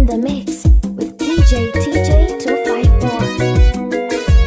in the mix with DJ TJ 254.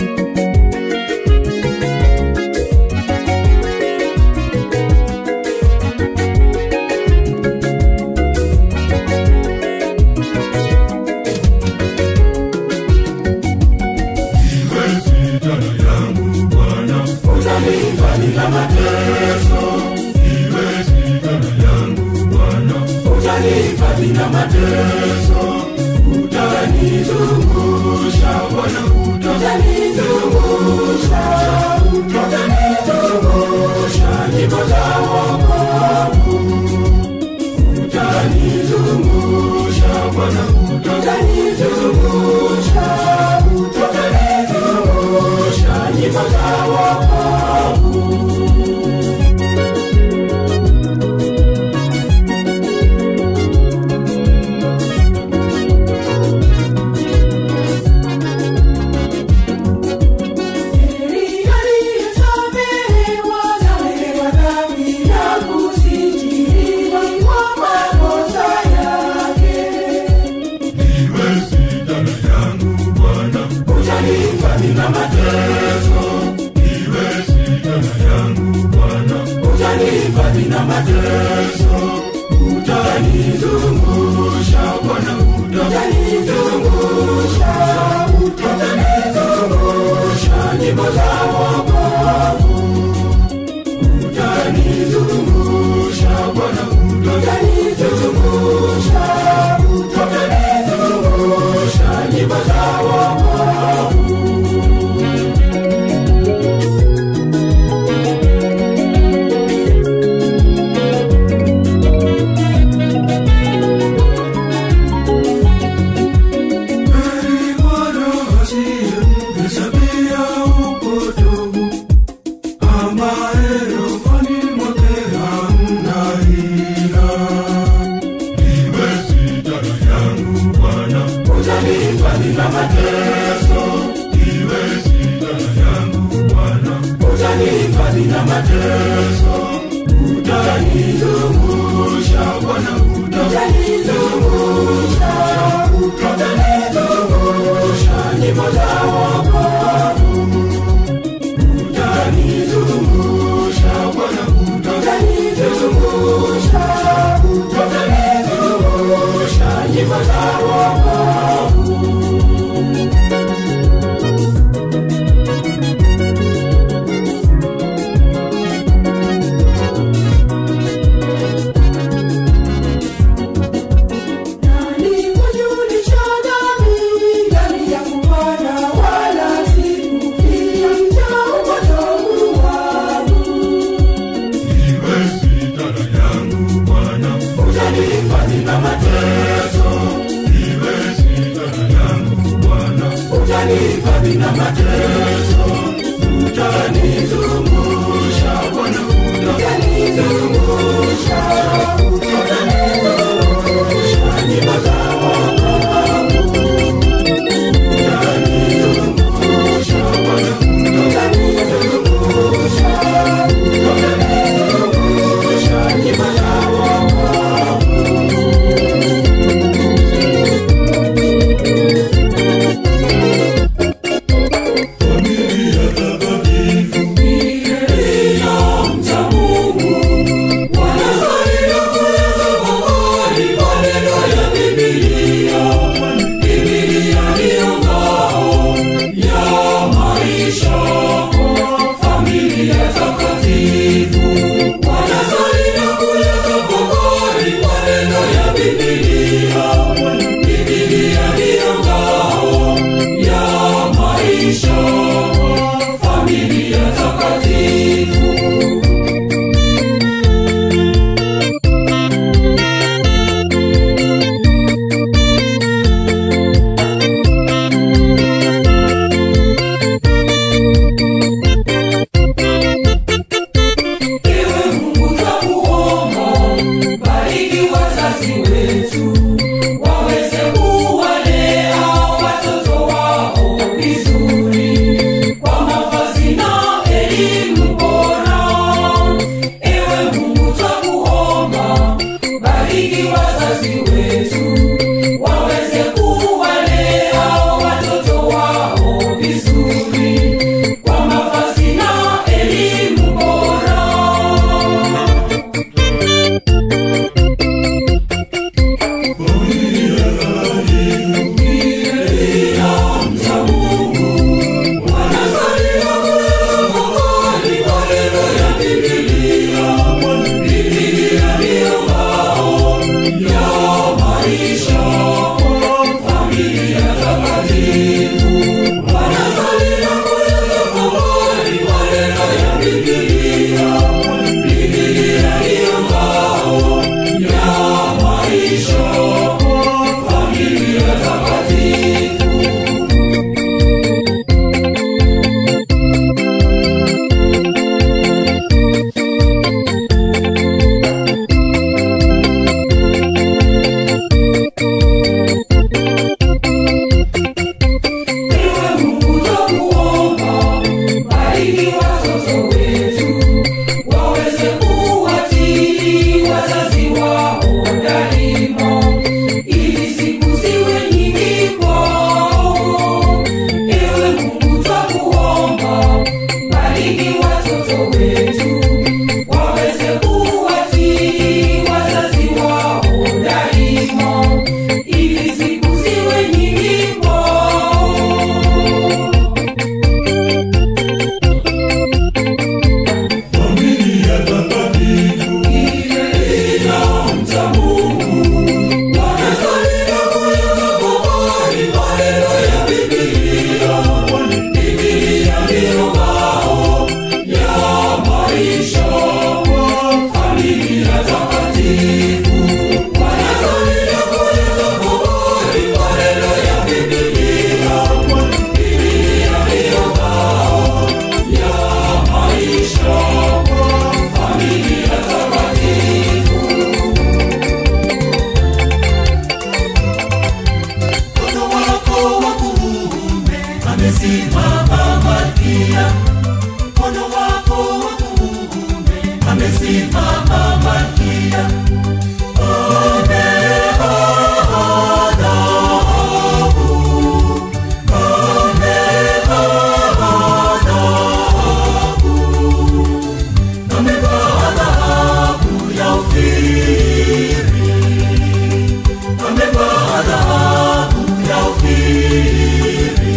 wazazi wetu waweze Mkono wako wa kuume amesimama Malkia. Mkono wako wa kuume amesimama Malkia. Amevaa dhahabu ya ufiri. Amevaa dhahabu ya ufiri.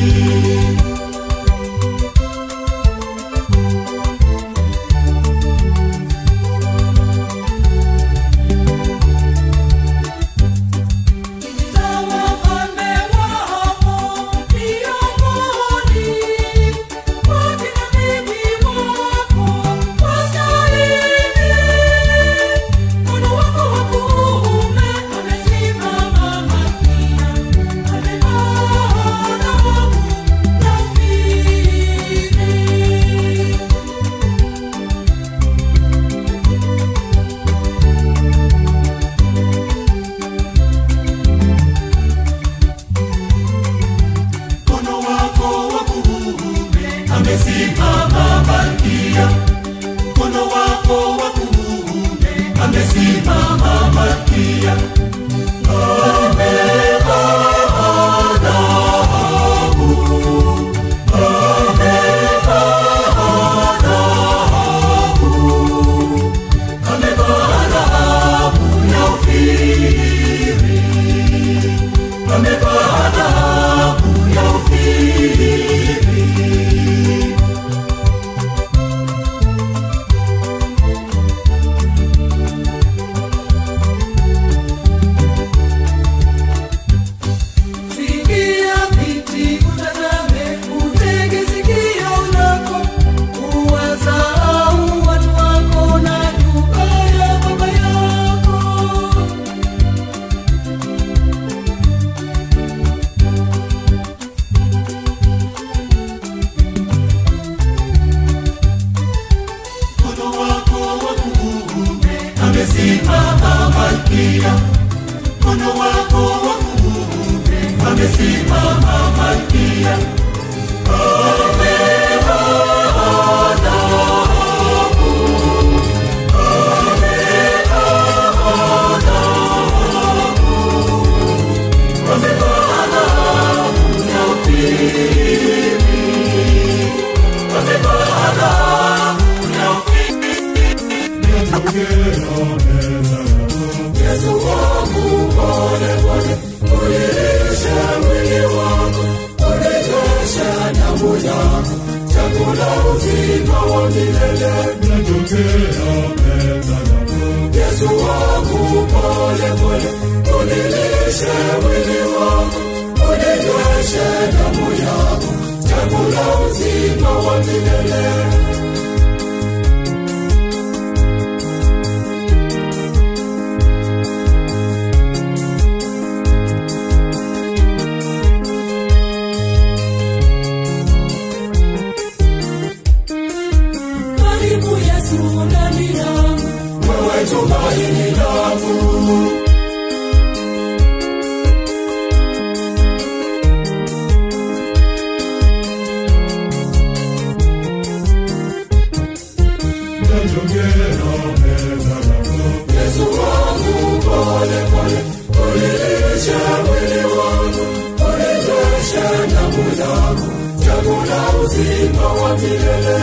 Za wafalme wako miongoni mwa kina bibi wako wastahili. Mkono wako wa kuume amesimama Malkia, amevaa dhahabu ya ufiri. Mkono wako wa kuume amesimama Malkia. Mkono wako wa kuume amesimama Malkia. Amevaa dhahabu. Amevaa dhahabu. Amevaa dhahabu ya ufiri. Amevaa dhahabu ya ufiri. Sikia binti, utazame, utege sikio lako, uwasahau watu wako na nyumba ya baba yako. Mkono wako wa kuume amesimama Malkia. Mkono wako wa kuume amesimama Malkia. Amevaa dhahabu. Amevaa dhahabu. Amevaa dhahabu ya ufiri. Amevaa dhahabu ya ufiri. Yesu wangu pole pole, unilishe mwili wangu, unilishe damu yangu, chakula uzima wa milele. Yesu wangu pole pole, unilishe mwili wangu, unilishe damu yangu, chakula uzima wa milele. Karibu Yesu ndani yangu, wewe tumaini langu. Yesu wangu pole pole, unilishe mwili wangu, unilishe damu yangu, chakula uzima wa milele.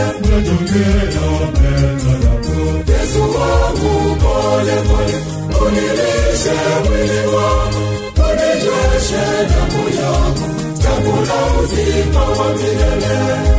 Yesu wangu pole pole, unilishe mwili wangu, unilishe damu yangu, chakula uzima wa milele.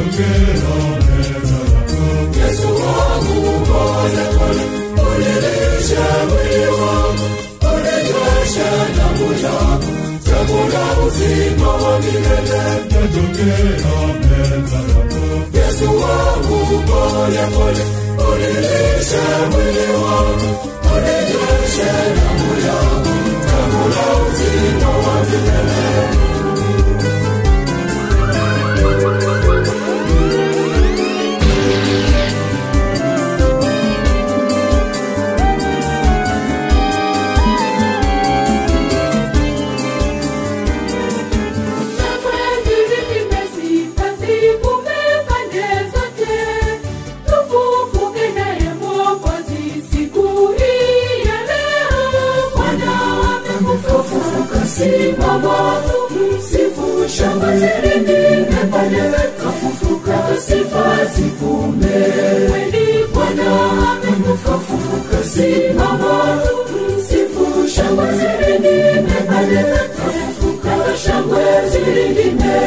Yesu wangu pole pole, unilishe mwili wangu, uninyoshe damu yako, chakula uzima wa milele. Yesu wangu pole pole, unilishe mwili wangu, uninyoshe damu yako, chakula uzima wa milele. Simama, msifu shangwe zilindime pale kafufuka, sifa zivume. Kweli Bwana amekufufuka, simama, msifu shangwe zilindime pale kafufuka, shangwe zilindime.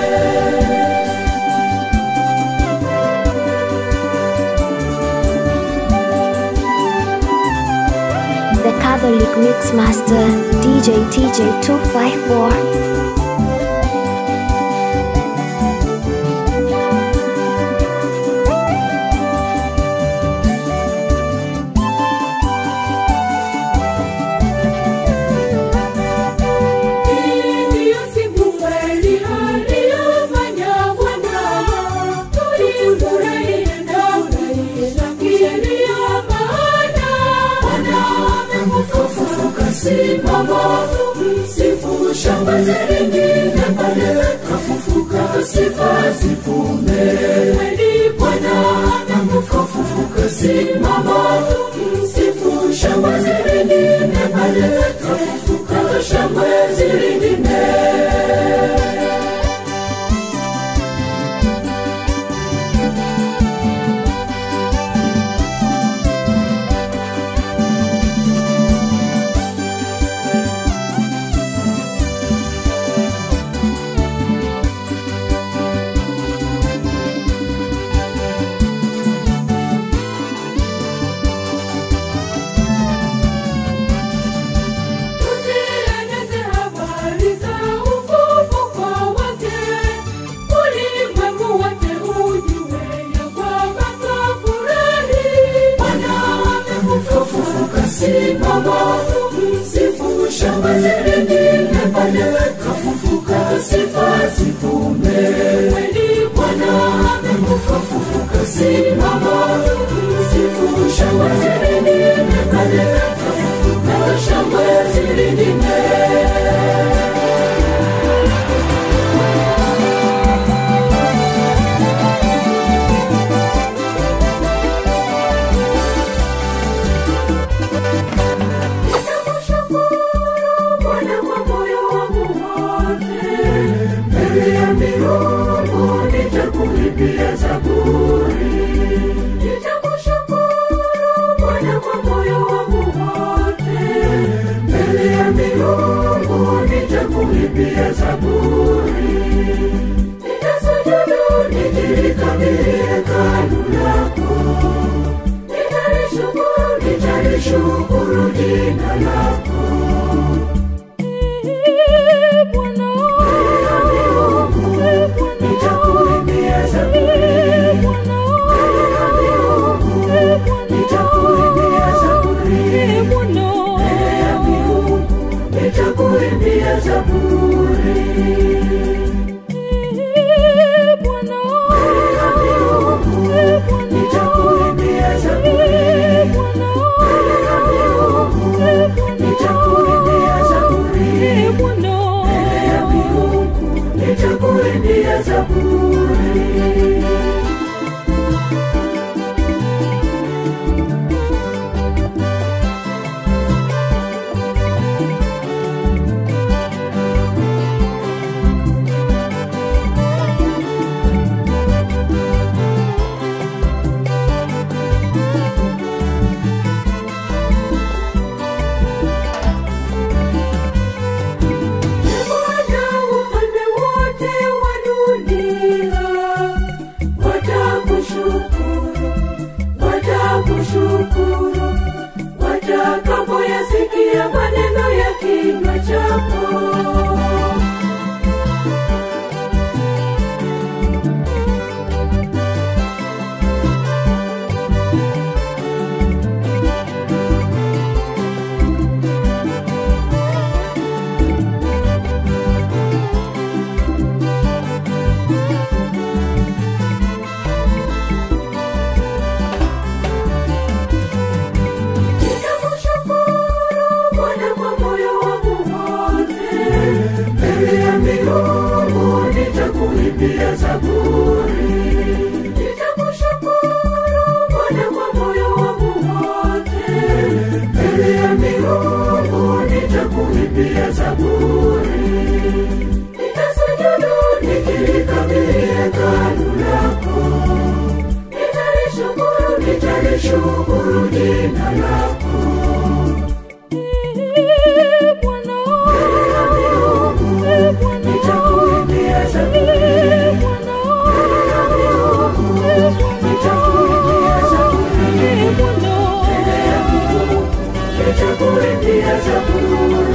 The Catholic Mix Master DJ TJ 254. Ndiyo siku kweli aliyofanya Bwana, tulifurahie na kushangilia maana Bwana Kafufuka, simama, msifu shangwe zilindime pale kafufuka, sifa zivume. kweli Bwana amekufufuka, simama, msifu shangwe zilindime pale kafufuka, shangwe zilindime. tuzieneze habari za ufufuko wake, ulimwengu wote ujue ya kwamba twafurahi. Bwana Kafufuka, simama, msifu shangwe zilindime pale kafufuka, sifa zivume. kweli Bwana amekufufuka, simama, msifu shangwe zilindime pale kafufuka, shangwe zilindime. Bwana kwa moyo wangu wote. Mbele ya miungu nitakuimbia zaburi. Nitakushukuru Bwana kwa moyo wangu wote. Mbele ya miungu nitakuimbia zaburi. Nitasujudu Nikilikabili hekalu lako, nitalishukuru nitalishukuru jina lako. Bwana. Mbele ya miungu nitakuimbia zaburi. Mbele ya miungu nitakuimbia zaburi. Mbele ya miungu nitakuimbia zaburi. Mbele ya miungu nitakuimbia zaburi. Mbele ya miungu nitakuimbia zaburi. Mbele ya miungu nitakuimbia zaburi. Bwana ufalme wote wa dunia lako Nitakushukuru Bwana kwa moyo wangu wote. Mbele ya miungu nitakuimbia zaburi. Nitakushukuru Bwana kwa moyo wangu wote. Mbele ya miungu nitakuimbia zaburi. Nitasujudu nikilikabili hekalu lako. Nitalishukuru, nitalishukuru jina lako. Mbele ya miungu nitakuimbia zaburi. Mbele ya miungu nitakuimbia zaburi. Mbele ya miungu nitakuimbia zaburi.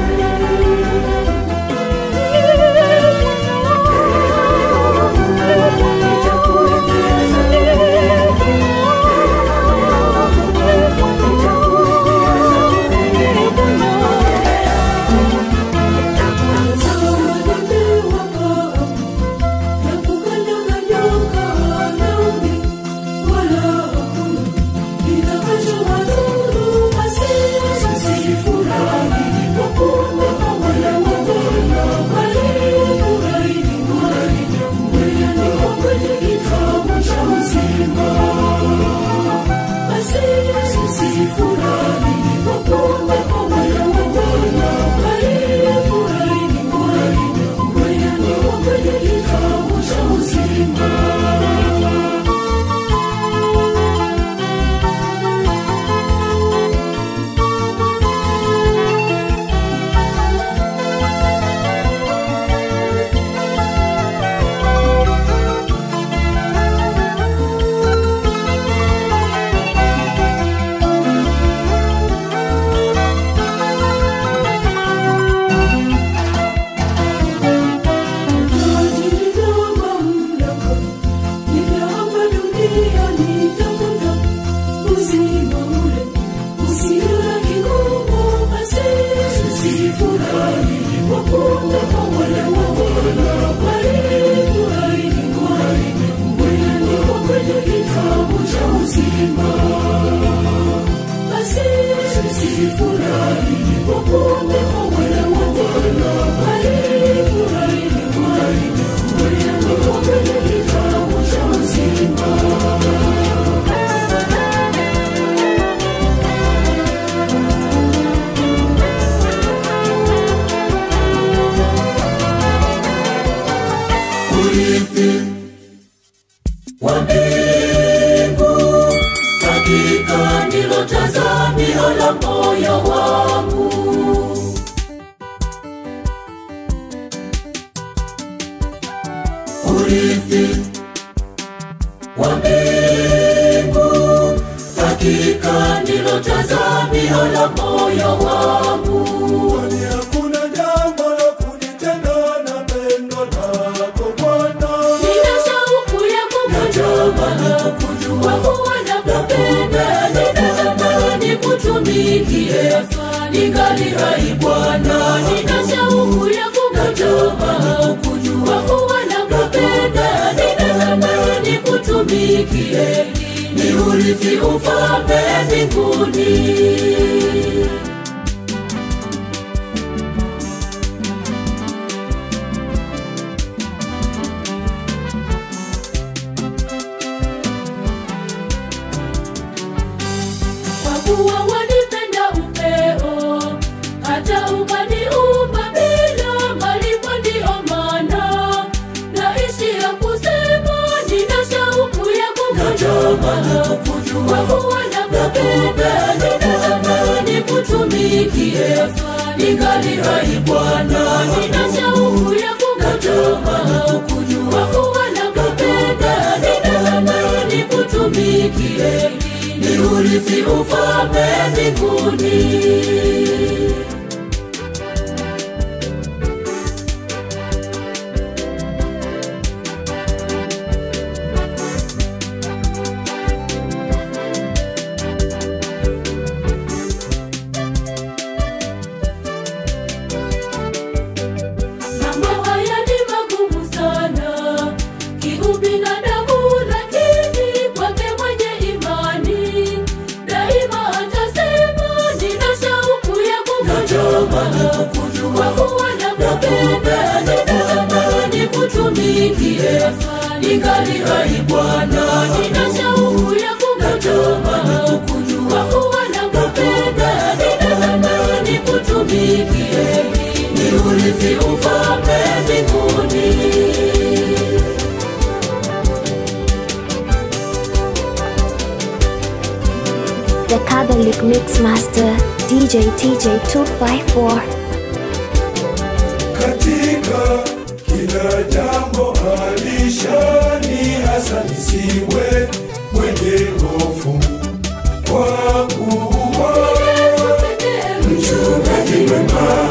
urithi wa mbingu hakika ndilo tazamio la moyo wangu urithi wa mbingu hakika ndilo tazamio la moyo wangu Kwani hakuna jambo la kunitenda na pendo lako Bwana. Nina shauku ya natamani kukujua kukujua kwa kuwa nakupenda, ninatamani nikutumikie, ningali hai Bwana. Nina shauku ya kukujua kwa kuwa nakupenda, ninatamani nikutumikie, ni urithi ufalme mbinguni. kwa kuwa wanipenda upeo, hata ukaniumba bila malipo, ndiyo maana naishi ya kusema, nina shauku ya natamani kukujua kwa kukujua kuwa nakupenda, ninatamani kutumikie, ningali hai Bwana, nina shauku ya natamani kukujua kukujua kwa kuwa nakupenda, ninatamani kutumikie, ni urithi ufalme mbinguni. nitumikie ningali hai Bwana, nina shauku ya kukutamani kukujua, kuwa na kupenda, ninatamani nikutumikie, ni urithi ufalme mbinguni. The Catholic Mixmaster DJ TJ254. katika kila jambo alishani hasa nisiwe mwenye hofu kwa kuwa mchungaji mwema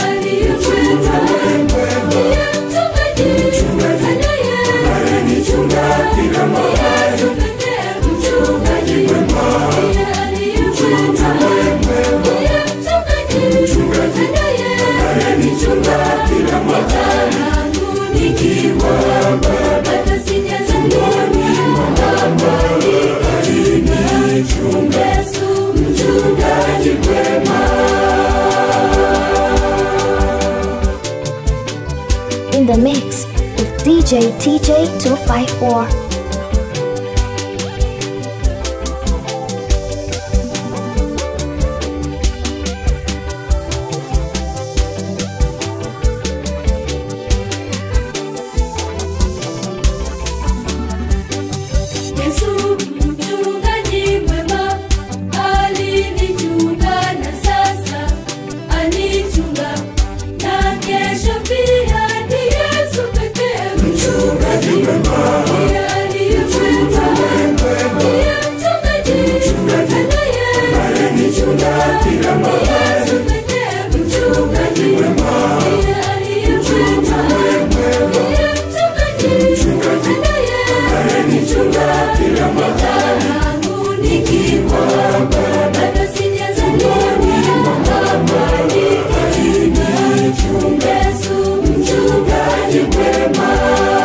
anayenichunga kila mahali mchungaji mwema mchungaji anayenichunga kila mahali nikiwa baba tumboni mwa mama alinichunga mchungaji mwema In the mix with DJ TJ254. Yesu mchungaji mwema alinichunga na sasa anichunga na kesho pia ni Yesu pekee mchungaji mwema ndiye aliyeweza ndiye mchungaji anayenichunga kila mahali Yesu pekee mchungaji ndiye aliyeweza ndiye mchungaji anayenichunga kila mahali yangu nikiwa bado sijazaliwa amani Yesu mchungaji mwema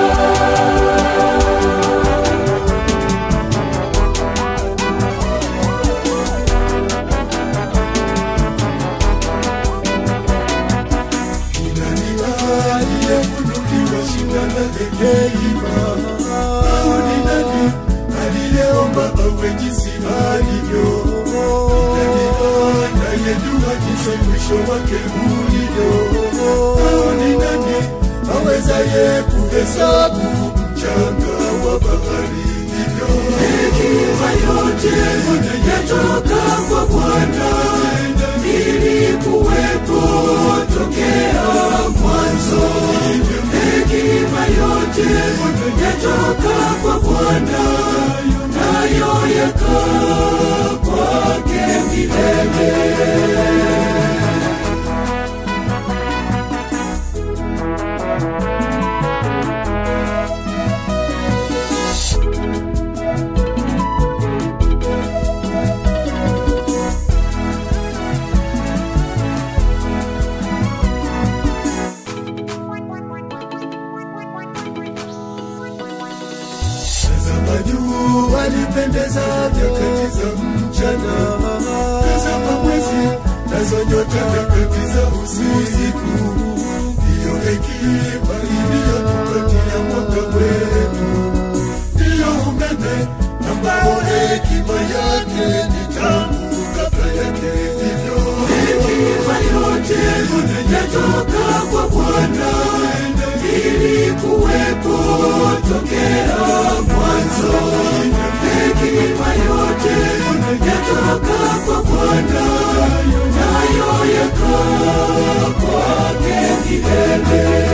Nani aliyefunuliwa shina la hekima? Au ni nani aliyeomba awe jinsi alivyo? Ni nani anayejua jinsi mwisho wake ulivyo? Au ni nani awezaye kuhesabu mchanga wa bahari hivyo? Hekima yote yatoka kwa Bwana, ili kuwepo tokea mwanzo. Hekima yote yatoka kwa Bwana, nayo yakaa kwake milele. Tazama juu alipendeza nyakati za mchana, tazama mwezi nazo nyota nyakati za usiku. Ndiyo hekima iliyotupatia mwaka wetu, ndiyo umeme ambao hekima yake ni tangu kabla yake hivyo. Hekima yote yatoka kwa Bwana ili kuwepo tokea mwanzo. Hekima yote yatoka kwa Bwana, nayo yakaa kwake milele.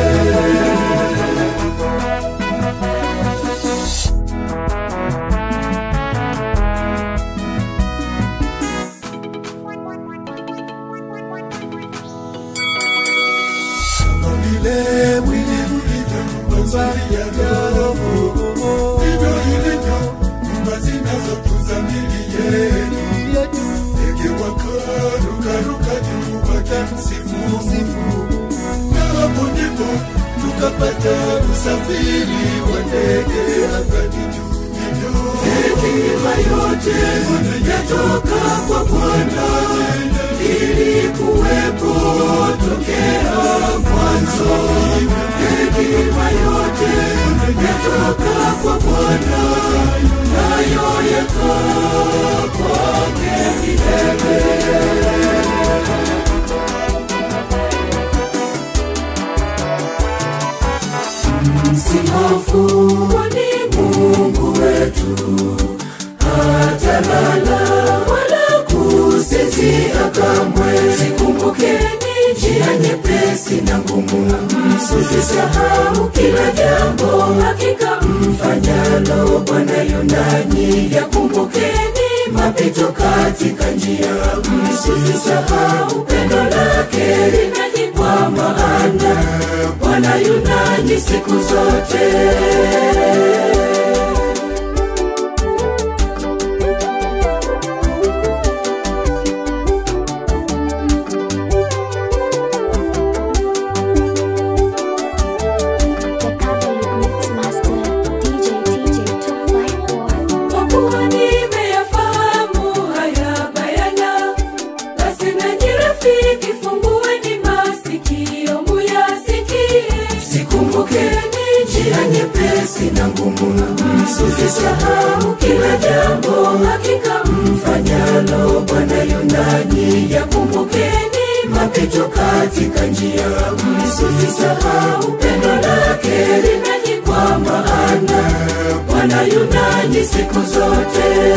kama vile mwili ulivyo nyumba ya roho, ndivyo ilivyo nyumba zinazotunza mili yetu. Ndege wakarukaruka juu wakimsifu, na hapo ndipo tukapata usafiri wa ndege angani juu. Hivyo hekima yote yatoka kwa Bwana ili kuwepo tokea mwanzo. Hekima yote yaliyotoka kwa Bwana, nayo yakaa kwake milele. Msihofu, kwani Mungu wetu hatalala wala kusinzia kamwe. Zikumbukeni njia nyepesi na ngumu, msisahau kila jambo, hakika mfanyalo Bwana yunani. Yakumbukeni mapito katika njia, msisahau pendo lake linani, kwa maana Bwana yunani siku zote. The Catholic Mix Master, DJ TJ254. Kwa kuwa nimeyafahamu haya bayana, basi nanyi rafiki, fungueni masikio muyasikie. Zikumbukeni njia nyepesi na ngumu, msisahau kila jambo, hakika mfanyalo Bwana yunani. Yakumbukeni mapito katika njia, msisahau pendo lake linani, kwa maana Bwana yunani siku zote.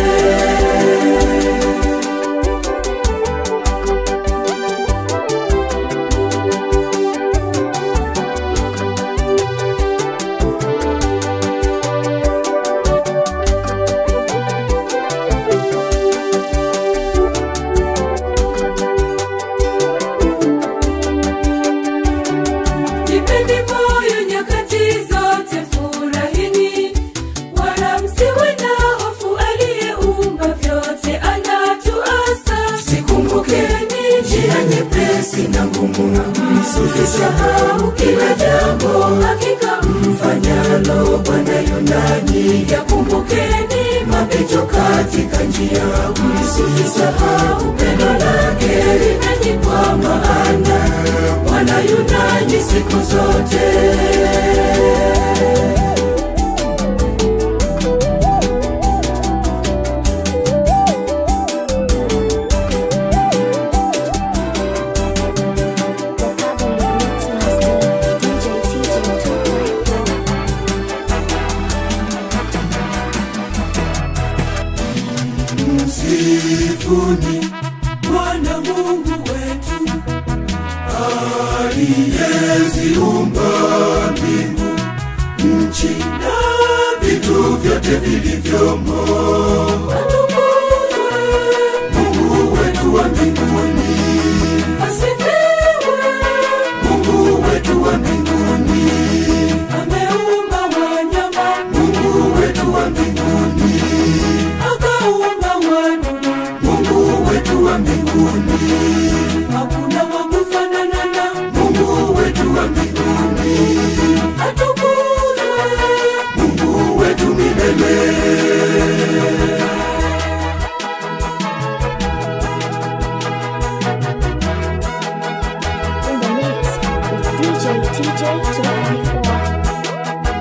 Jipeni moyo nyakati zote, furahini, wala msiwe na hofu. Aliyeumba vyote anatuasa. Zikumbukeni njia nyepesi na ngumu, msisahau kila jambo, hakika mfanyalo Bwana yunani. Yakumbukeni mapito katika njia, msisahau pendo lake linani, kwa maana Bwana yunani siku zote. The Catholic Mix Master, DJ TJ254. Msifuni Bwana Mungu wetu aliyeziumba mbingu, nchi na vitu vyote vilivyomo. Atukuzwe, Mungu wetu wa mbinguni, asifiwe. Mungu wetu wa mbinguni, Ameumba wanyama, Mungu wetu wa mbinguni, akaumba wadudu. Mungu wetu wa mbinguni, Hakuna wa kufanana na Mungu wetu wa mbinguni, atukuzwe. Mungu wetu milele. In the mix with DJ TJ254.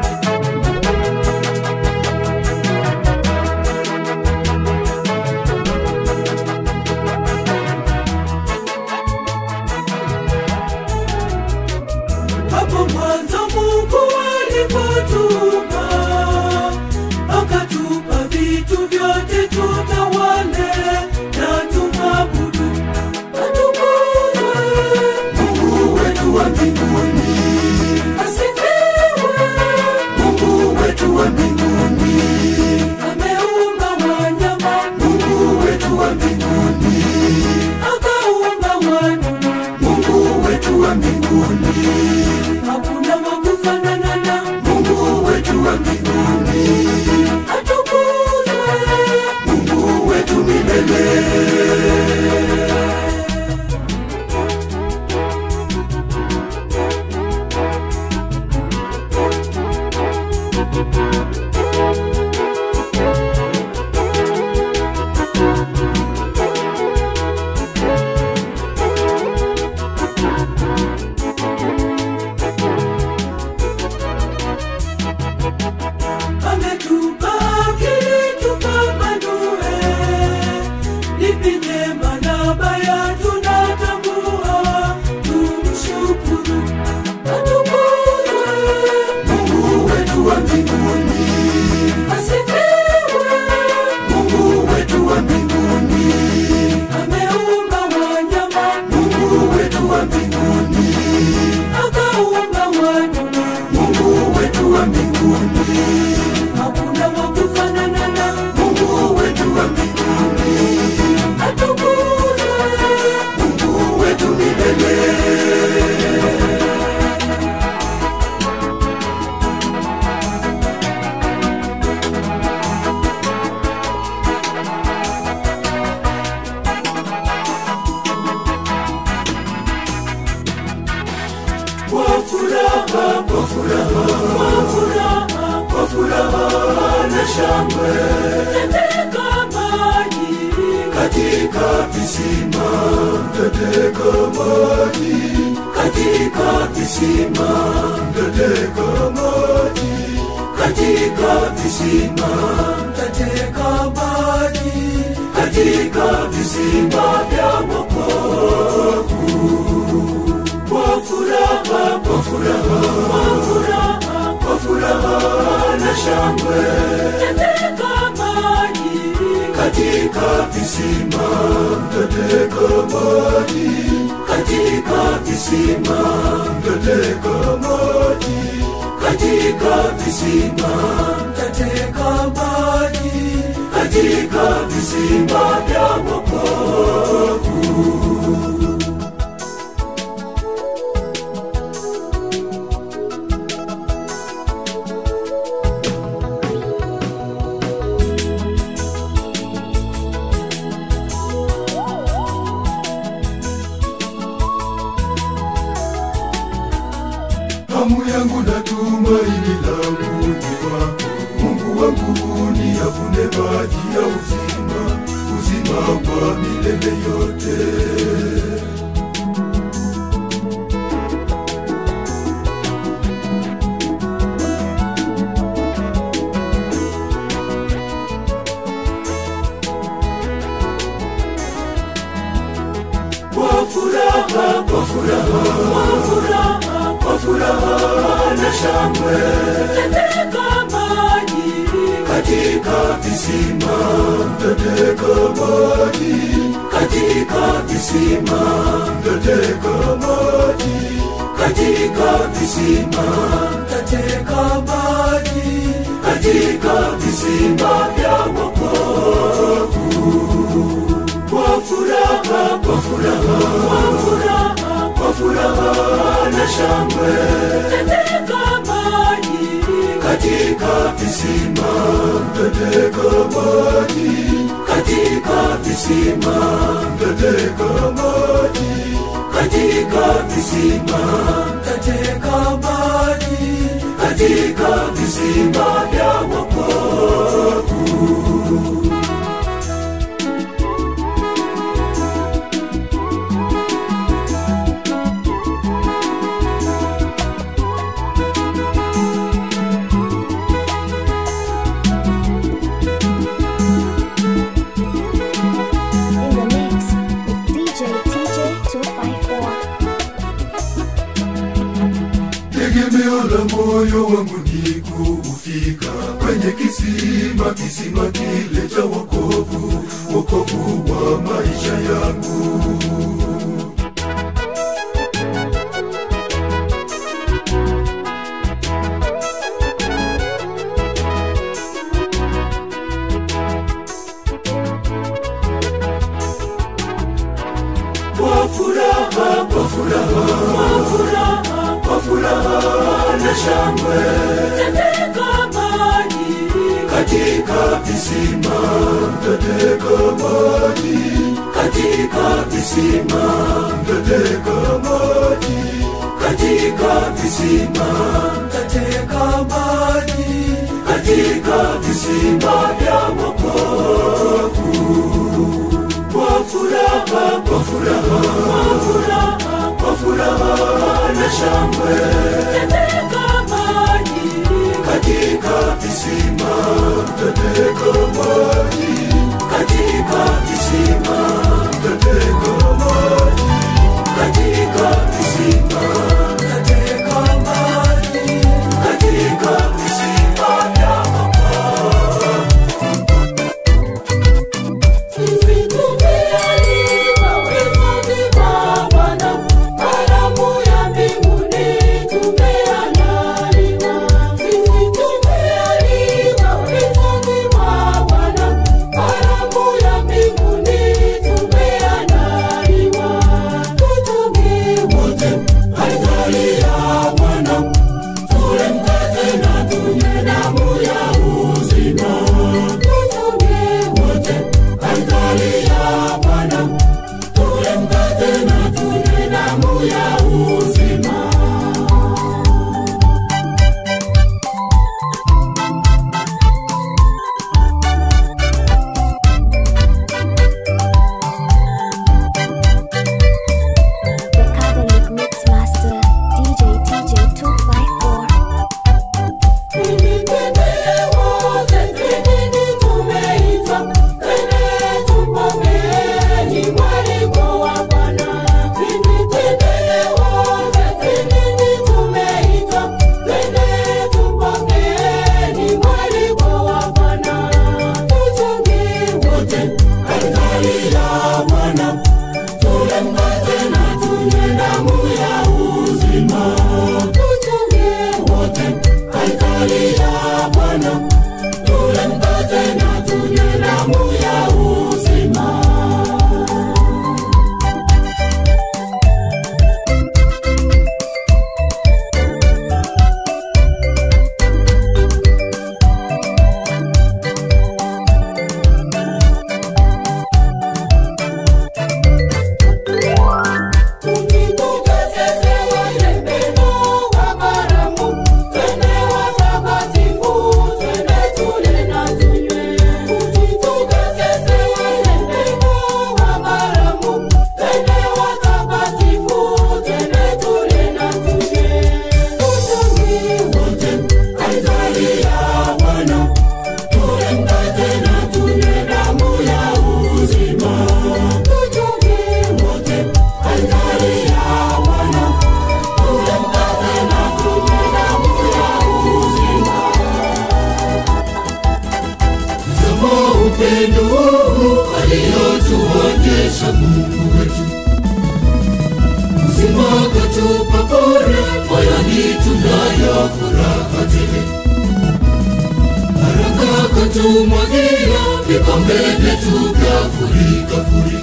Hapo mwanzo Mungu alipotuumba, akatupa vitu vyote tutawale na tumwabudu. Atukuzwe, Mungu wetu wa mbinguni, asifiwe. Mungu wetu wa mbinguni, Ameumba wanyama, Mungu wetu wa mbinguni, akaumba wadudu. Mungu wetu wa mbinguni, Hakuna wa kufanana na Mungu wetu wa mbinguni, atukuzwe. katika maji katika visima katika maji katika visima katika maji katika visima katika maji katika visima vya wokovu kwa furaha kwa furaha kwa furaha kwa furaha na shangwe katika maji katika visima katika maji katika visima katika maji katika visima katika maji katika visima vya wokovu hamu yangu na tumaini langu ni wako mungu wangu niyavune maji ya uzima uzima wa milele yote kwa furaha kwa furaha kwa furaha kwa furaha na shangwe katika maji katika visima katika maji katika visima katika maji katika visima katika maji katika visima vya wokovu kwa furaha kwa furaha kwa furaha kwa furaha na shangwe katika maji katika visima katika maji katika visima katika maji katika visima katika maji katika visima vya wokovu In the mix with DJ TJ 254. tegemeo la moyo wangu ni kufika kwenye kisima kisima kile cha wokovu wokovu wa maisha yangu kwa furaha kwa furaha kwa furaha kwa furaha na shangwe katika maji katika visima katika maji katika visima katika maji katika visima katika maji katika visima vya wokovu kwa furaha kwa furaha kwa furaha kwa furaha na shangwe katika maji katika visima katika maji katika visima katika maji katika visima katika maji katika visima vya Sisi tumealikwa wezoni mwa Bwana, karamu ya mbinguni tumeandaliwa. Sisi tumealikwa wezoni mwa Bwana, karamu ya mbinguni upendo huu aliyotuonyesha Mungu wetu. Uzima katupa bure, moyoni tunayo furaha tele. Baraka katumwagia, vikombe vyetu vyafurika furi.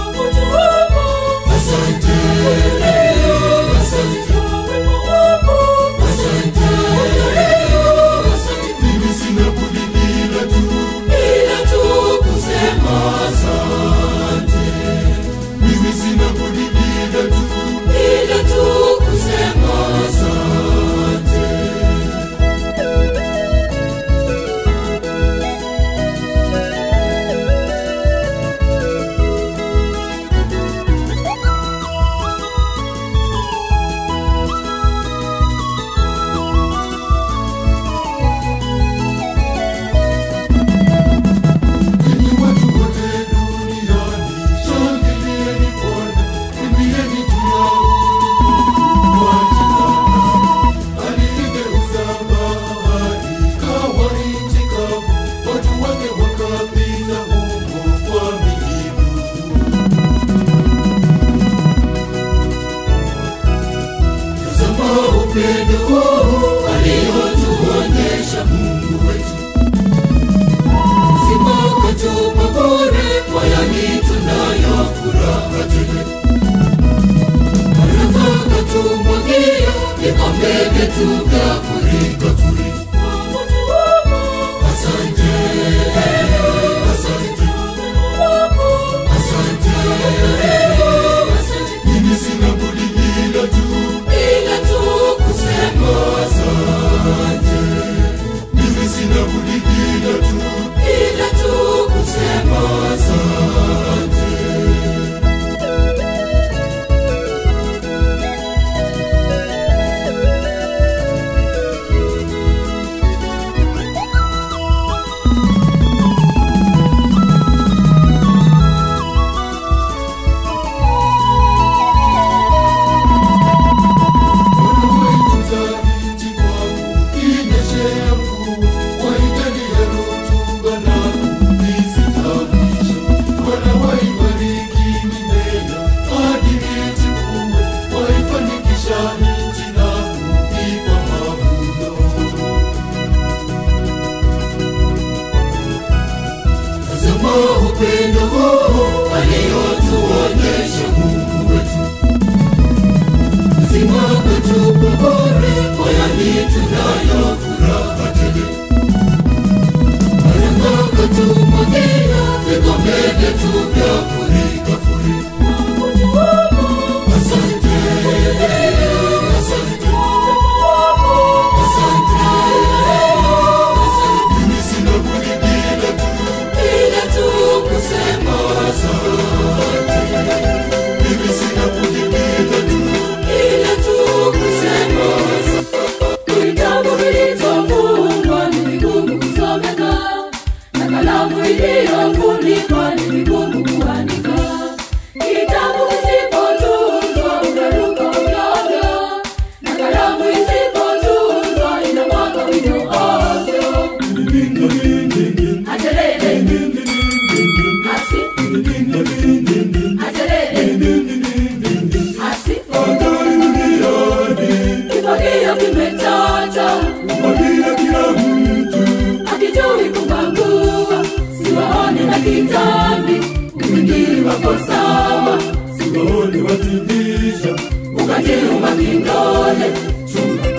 Asante, asante, asante, asante. Mimi sina budi ila tu, ila tu kusema asante. Mimi sina budi ila tu, ila tu kusema asante. Enyi watu wote duniani, shangilieni Bwana, imbieni juu ya utukufu wa jina lake. Aliigeuza bahari ikawa nchi kavu, watu wake wakapita humo kwa miguu. Tazama upendo huu aliotuonyesha Mungu wetu uzima katupa bure, moyoni tunayo furaha tele. Baraka katumwagia, vikombe vyetu vyafurika furi. Asante, asante, asante, asante. Mimi sina budi ila tu, ila tu kusema asante. Mimi sina budi ila tu, ila tu kusema asante. Wanaoitunza nchi kwangu, inyeshea mvua, waijalie rutuba na kuistawisha. Wanawaibariki mimea hadi ichipue, waifanikisha nchi na kuipa mavuno. Tazama upendo huu aliotuonyesha Mungu wetu uzima katupa bure, moyoni tunayo furaha tele. Baraka katumwagia, vikombe vyetu vyafurika furi. Asante, asante, asante, asante. Mimi sina budi ila tu, ila tu kusema asante. Mimi sina budi ila tu, ila tu kusema asante. Vitabu vilivyofungwa ni vigumu kusomeka, na kalamu iliyofunikwa ni vigumu kuandika. Kitabu kisipotunzwa utaruka ovyo, na kalamu isipotunzwa inamwaga wino ovyo. Aterere, asi, aterere, asi, kifagio kimechacha akijui kubangua, siwaone na kitambi, ufikiri wako sawa, Siwaone watibisha ukajiuma kindole chunga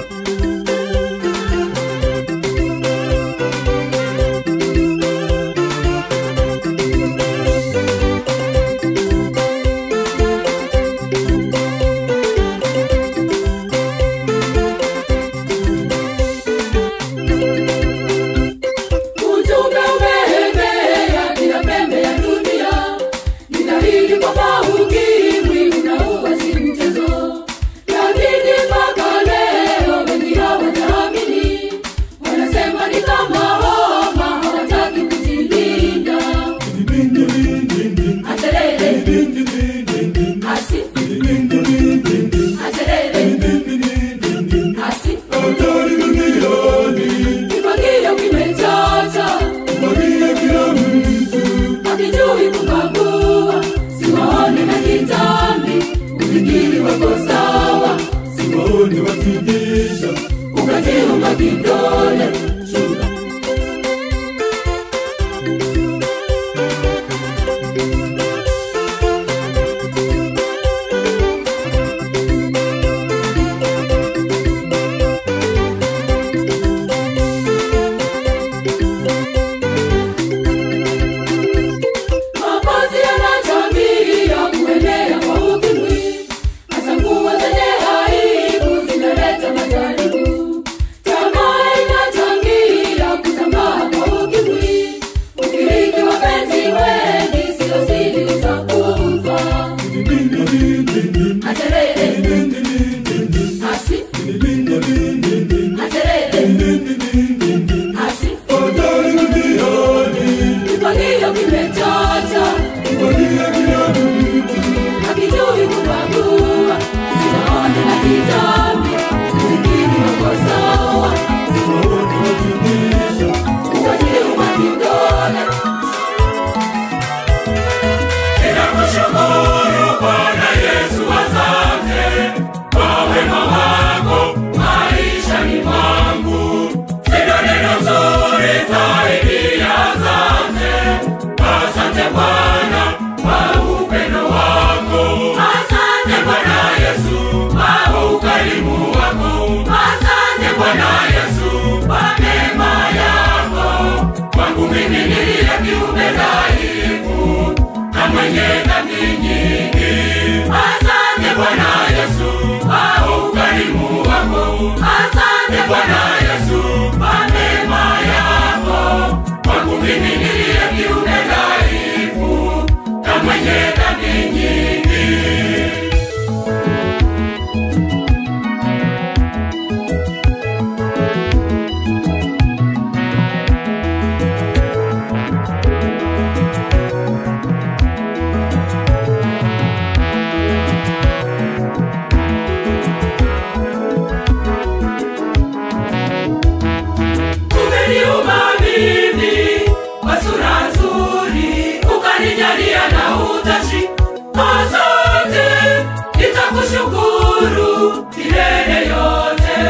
Ujumbe umeenea kila pembe ya dunia, ni dhahiri kwamba ukimwi unaua si mchezo, lakini mpaka mtu akijui kubagua, siwaone na kitambi, ufikiri wako sawa, siwaone wakitisha ukajiunga kidole shuka Mavazi yana tabia kuenea kwa ukimwi, hasa nguo zenye aibu zinaleta majaribu. Tamaa inachangia kusambaa kwa ukimwi, ukiriki wapenzi wengi, sio siri utakufa. Aterere, asi, aterere, asi, hatari duniani kifagio kimechacha kuvalia kila mtu akijui kubagua, siwaone na kitambi, ufikiri wako sawa, siwaone wakitisha utajiuma kidole. Ninakushukuru Bwana Yesu, asante kwa wema wako maishani mwangu. Sina neno zuri zaidi ya asante. Asante Bwana kwa upendo wako. Asante Bwana Yesu kwa ukarimu wako. Asante Bwana Yesu kwa neema yako. Kwangu mimi niliye kiumbe dhaifu na mwenye dhambi nyingi. Asante Bwana Yesu kwa ukarimu wako. Asante Bwana Yesu kwa neema yako. Kwangu mimi niliye kiumbe dhaifu na mwenye dhambi nyingi. umeniumba mimi kwa sura nzuri, ukanijalia na utashi. Asante, nitakushukuru milele yote.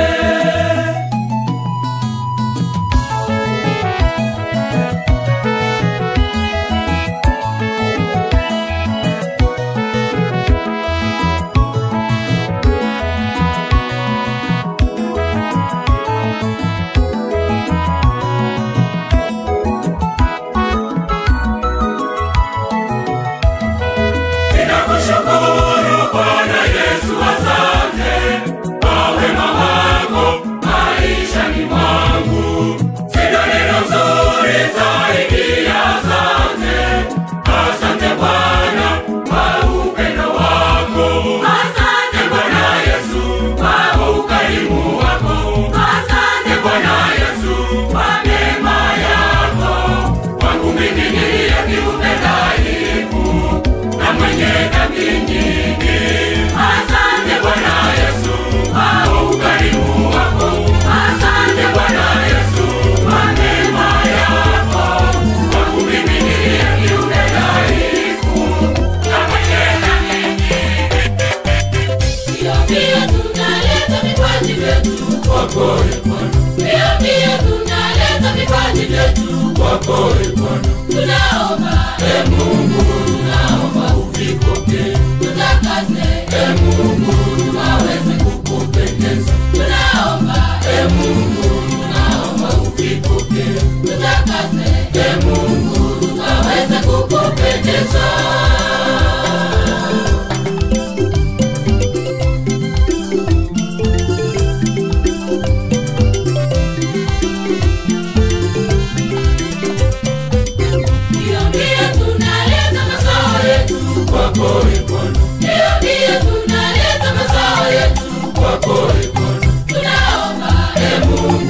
Ninakushukuru Bwana Yesu, asante kwa wema wako maishani mwangu. Sina neno zuri zaidi ya asante. Asante Bwana kwa upendo wako. Asante Bwana Yesu kwa ukarimu wako. Asante Bwana Yesu kwa neema yako. Kwangu mimi niliye kiumbe dhaifu na mwenye dhambi nyingi. Asante Bwana Yesu kwa ukarimu wako. Asante Bwana Yesu kwa neema yako. Kwangu mimi niliye kiumbe dhaifu na mwenye dhambi nyingi. Pia pia tunaleta vipaji vyetu kwako e Bwana. Pia pia tunaleta vipaji vyetu kwako e Bwana. Tunaomba e Mungu, tunaomba uvipokee. Tutakase e Mungu, tunaweze kukupendeza. Tunaomba e Mungu, tunaomba uvipokee. Tutakase e Mungu, tunaweze kukupendeza. Ndio pia tunaleta mazao yetu kwako e Bwana. Ndio pia tunaleta mazao yetu kwako e Bwana. Tunaomba e Mungu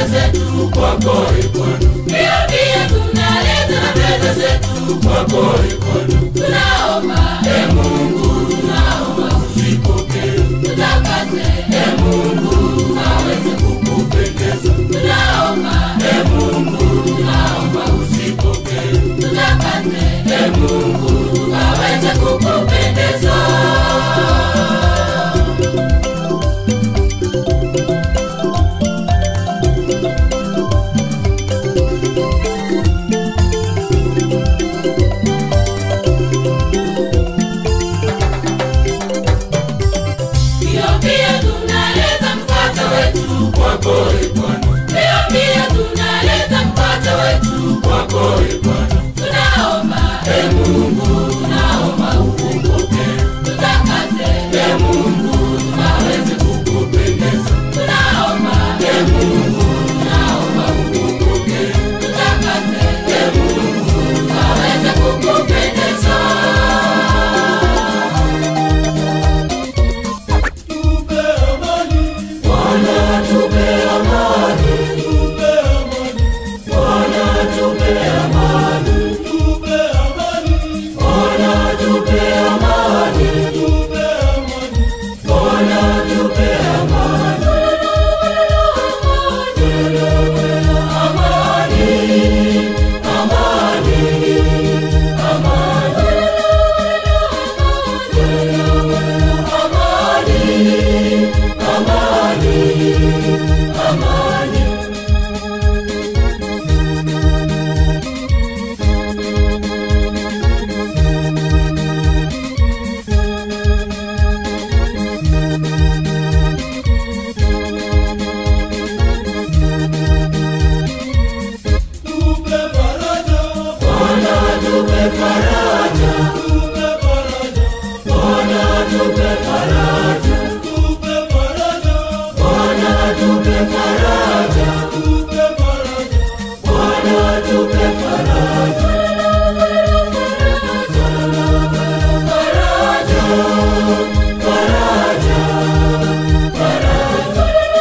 fedha zetu kwako e Bwana. Pia pia tunaleta na fedha zetu kwako e Bwana. Tunaomba e Mungu, tunaomba usipokee. Tutakase e Mungu, aweze kukupendeza. Tunaomba e Mungu, tunaomba usipokee. Tutakase e Mungu, aweze kukupendeza. Pia pia tunaleta mkate wetu kwako e Bwana. Pia pia tunaleta mkate wetu kwako e Bwana. Tunaomba e Mungu, tunaomba ukumbuke. Tutakase e Mungu, aweze kukupendeza. Tunaomba e Mungu, tunaomba ukumbuke. Tutakase e Mungu, aweze kukupendeza. Tupe amani, Bwana tupe amani, tupe amani, Bwana tupe amani, tupe amani, Bwana tupe amani, tupe amani. Bwana tupe amani. Amani, amani, amani, amani, amani. Tupe faraja, Bwana tupe faraja, tupe faraja, Bwana tupe faraja, tupe faraja, Bwana tupe faraja, tupe faraja. Bwana tupe faraja. Faraja, faraja,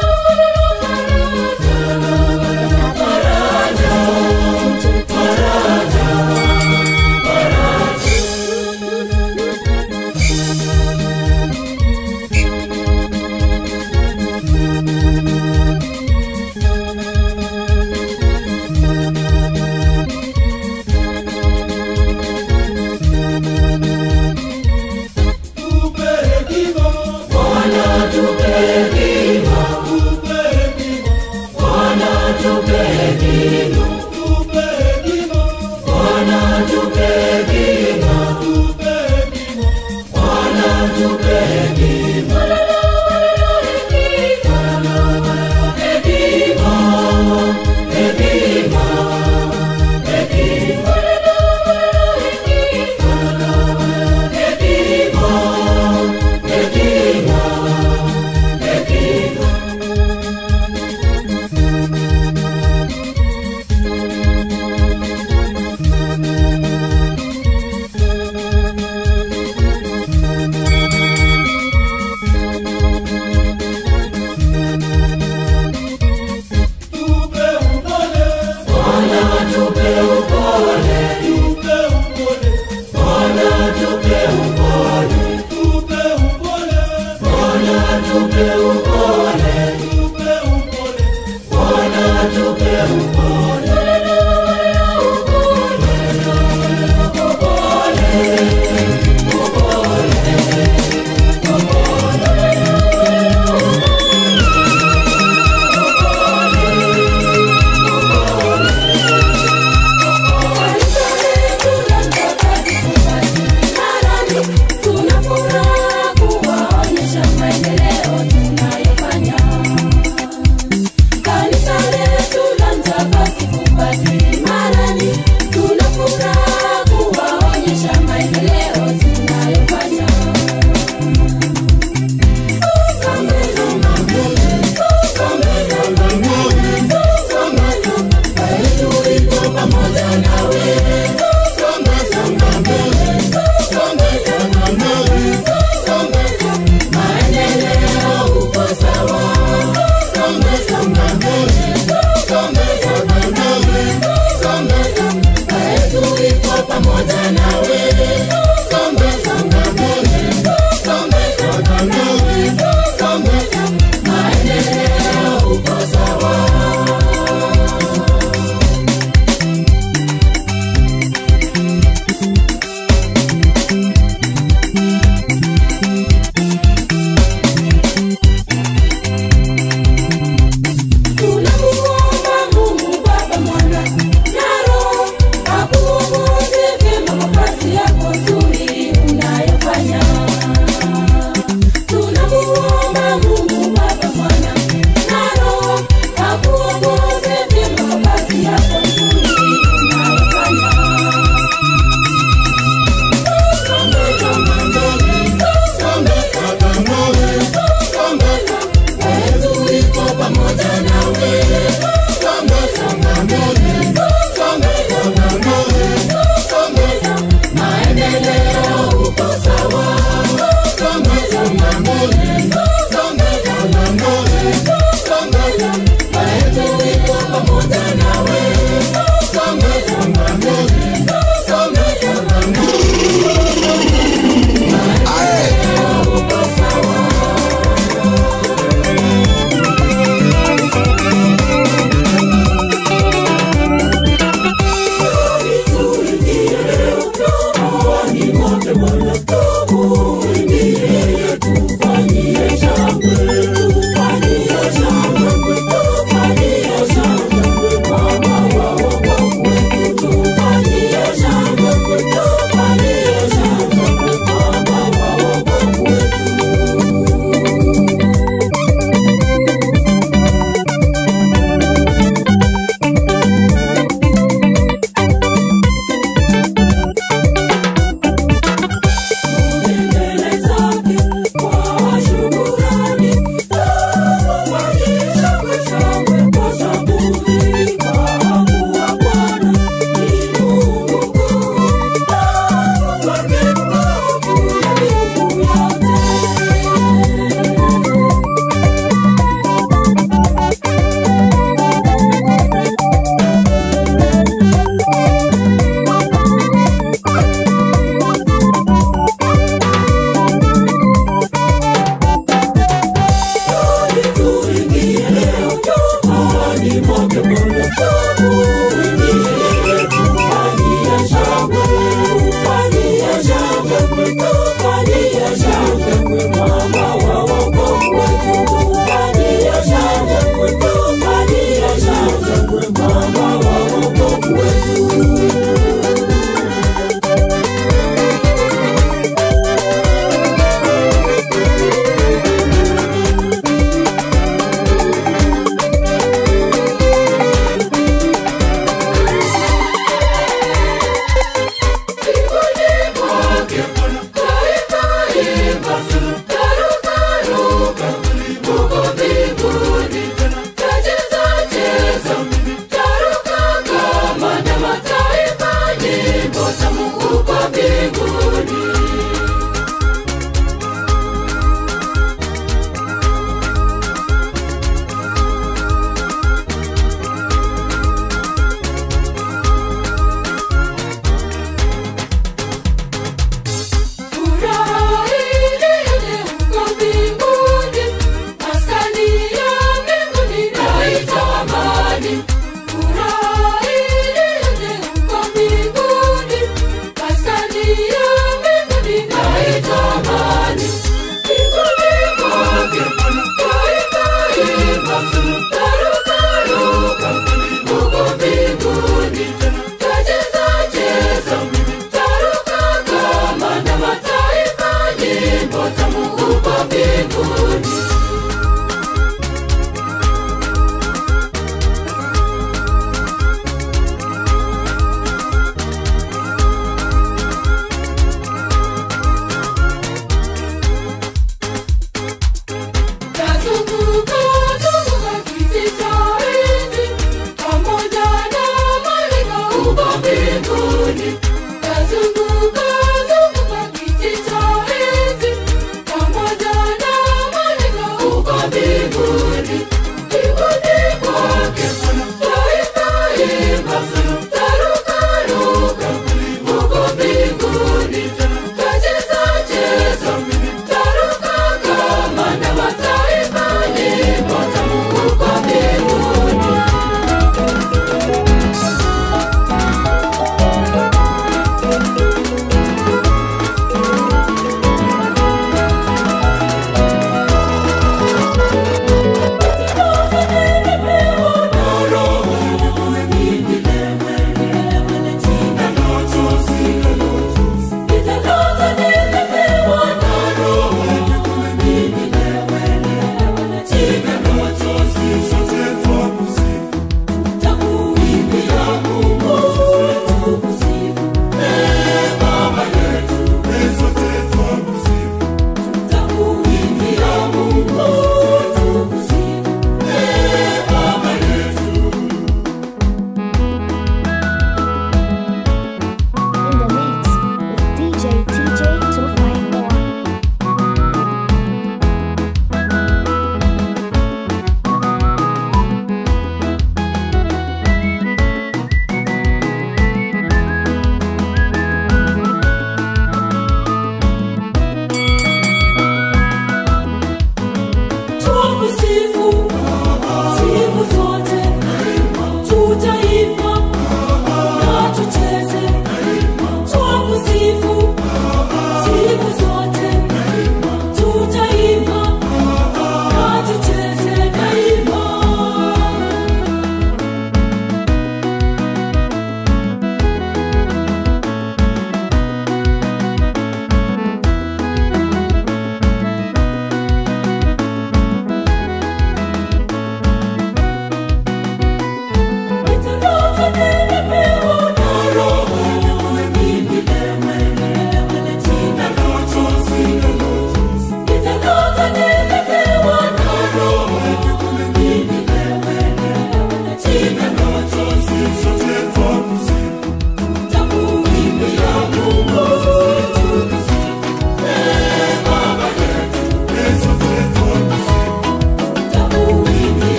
Tupe hekima, Bwana tupe hekima, tupe hekima, Bwana tupe hekima, tupe hekima, Bwana tupe hekima, tupe hekima. Bwana tupe hekima. Hekima, hekima, hekima. Hekima, hekima, hekima. Tupe upole, Bwana tupe upole, tupe upole, Bwana tupe upole, tupe upole, Bwana tupe upole, tupe upole. Bwana tupe upole. Tunafuraha kuwaonyesha maendeleo tunayofanya. Kanisa letu la Mtakatifu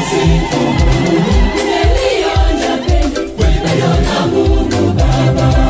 ninamsifu Mungu. Nimelionja pendo, pendo la Mungu Baba.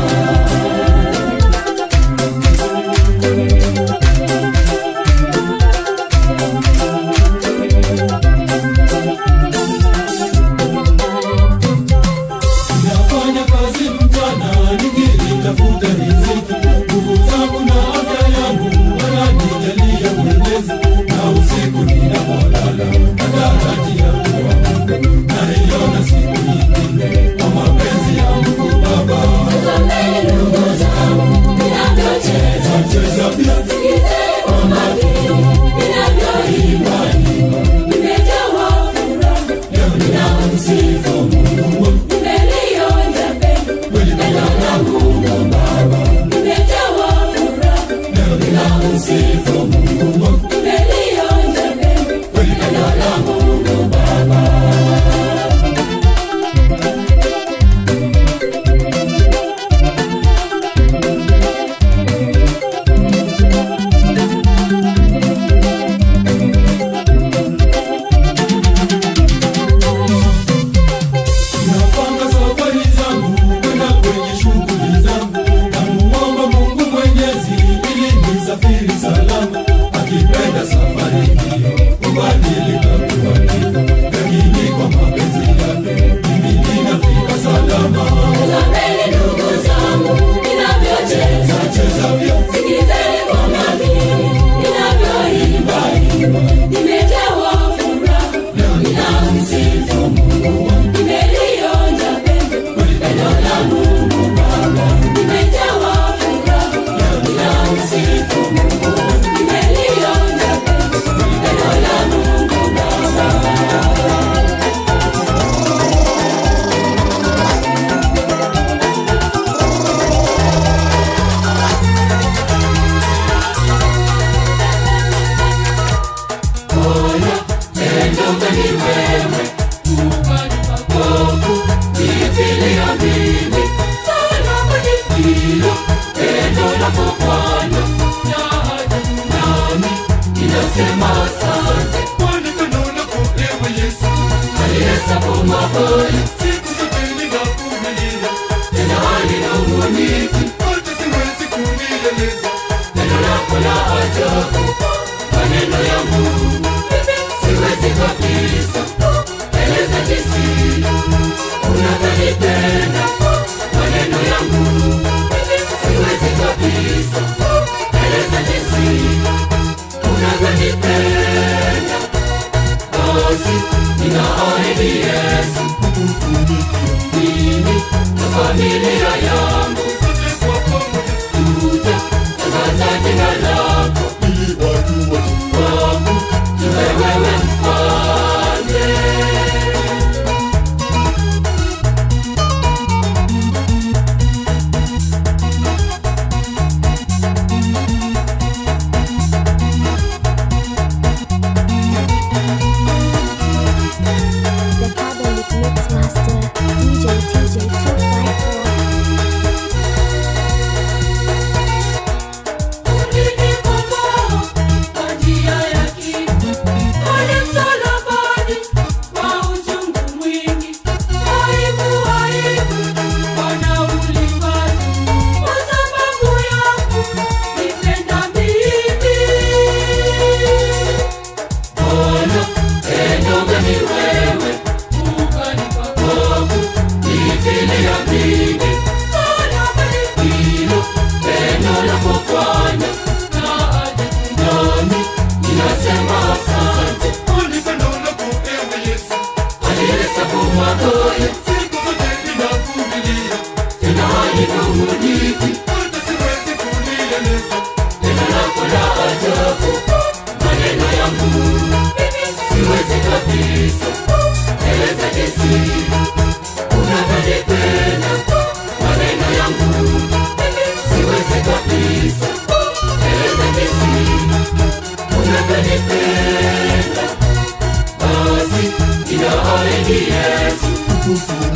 Nafanya kazi mchana nikitafuta riziki, nguvu zangu na afya yangu wananijalia Mwenyezi, na usiku ninapolala natarajia kuamka, naiona siku nyingine kwa mapenzi ya Mungu Baba. Tazameni ndugu zangu, ninavyocheza Cheza pia Sikizeni kwa makini, ninavyoimba nimejawa furaha, ninamsifu Mungu. Nimelionja pendo, pendo la Mungu Baba. Nimejawa furaha, ninamsifu Mungu. Nimelionja pendo, pendo la Mungu Baba. Napanga safari zangu kwenda kwenye shughuli zangu, namuomba Mungu Mwenyezi ili nisafiri salama. Akipenda safari hiyo kubadilika kuwa ndivyo, lakini kwa mapenzi yake mimi ninafika salama. Tazameni ndugu zangu, ninavyocheza Cheza pia Sikizeni kwa makini, ninavyoimba nimejawa furaha, ninamsifu Mungu. Nimelionja pendo, pendo la Mungu Baba. Nimejawa furaha, ninamsifu Mungu. Nimelionja pendo, pendo la Mungu Baba. kwani pendo lako ewe Yesu, siku zote ninakuvumilia, hata siwezi kunieleza Siwezi kabisa eleza jinsi unavyonipenda maneno yangu siwezi kabisa eleza jinsi unavyonipenda basi ninaahidi Yesu mimi na familia yangu sote kwa pamoja tuta tangaza jina lako ili watu wote wangu tuwe wewe mfalme The Catholic Mix Master, DJ TJ 254. Ulinikomboa kwa njia ya kifo, pale msalabani kwa uchungu mwingi. Aibu, aibu, Bwana ulipata kwa sababu yangu, nipenda mimi. Bwana, pendo gani wewe, ukanipa kovu, nifilia mimi. Msalabani hilo, pendo lako Bwana, na ajabu nami, ninasema asante. kwani pendo lako ewe Yesu, Alihesabu makosa, siku zote ninakuvumilia, tena halinung'uniki. hata siwezi kunieleza Neno lako la ajabu, maneno yangu siwezi kabisa eleza jinsi unavyonipenda. Maneno yangu siwezi kabisa eleza jinsi unavyonipenda. Basi ninaahidi Yesu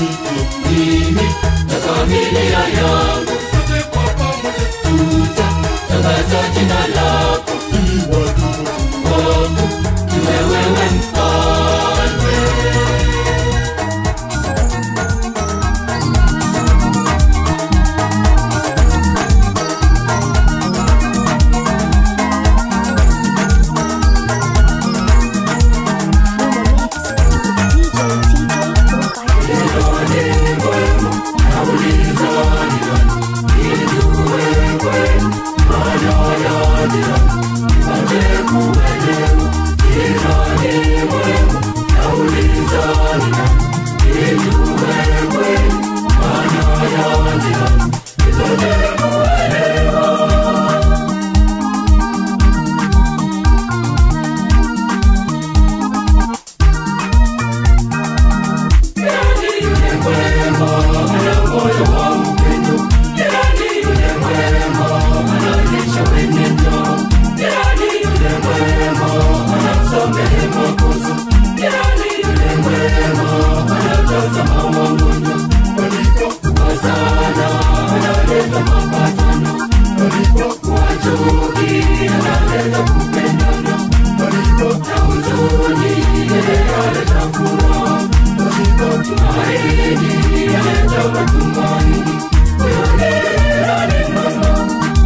inaleta matumaini. Huyo ndiye ali mwema.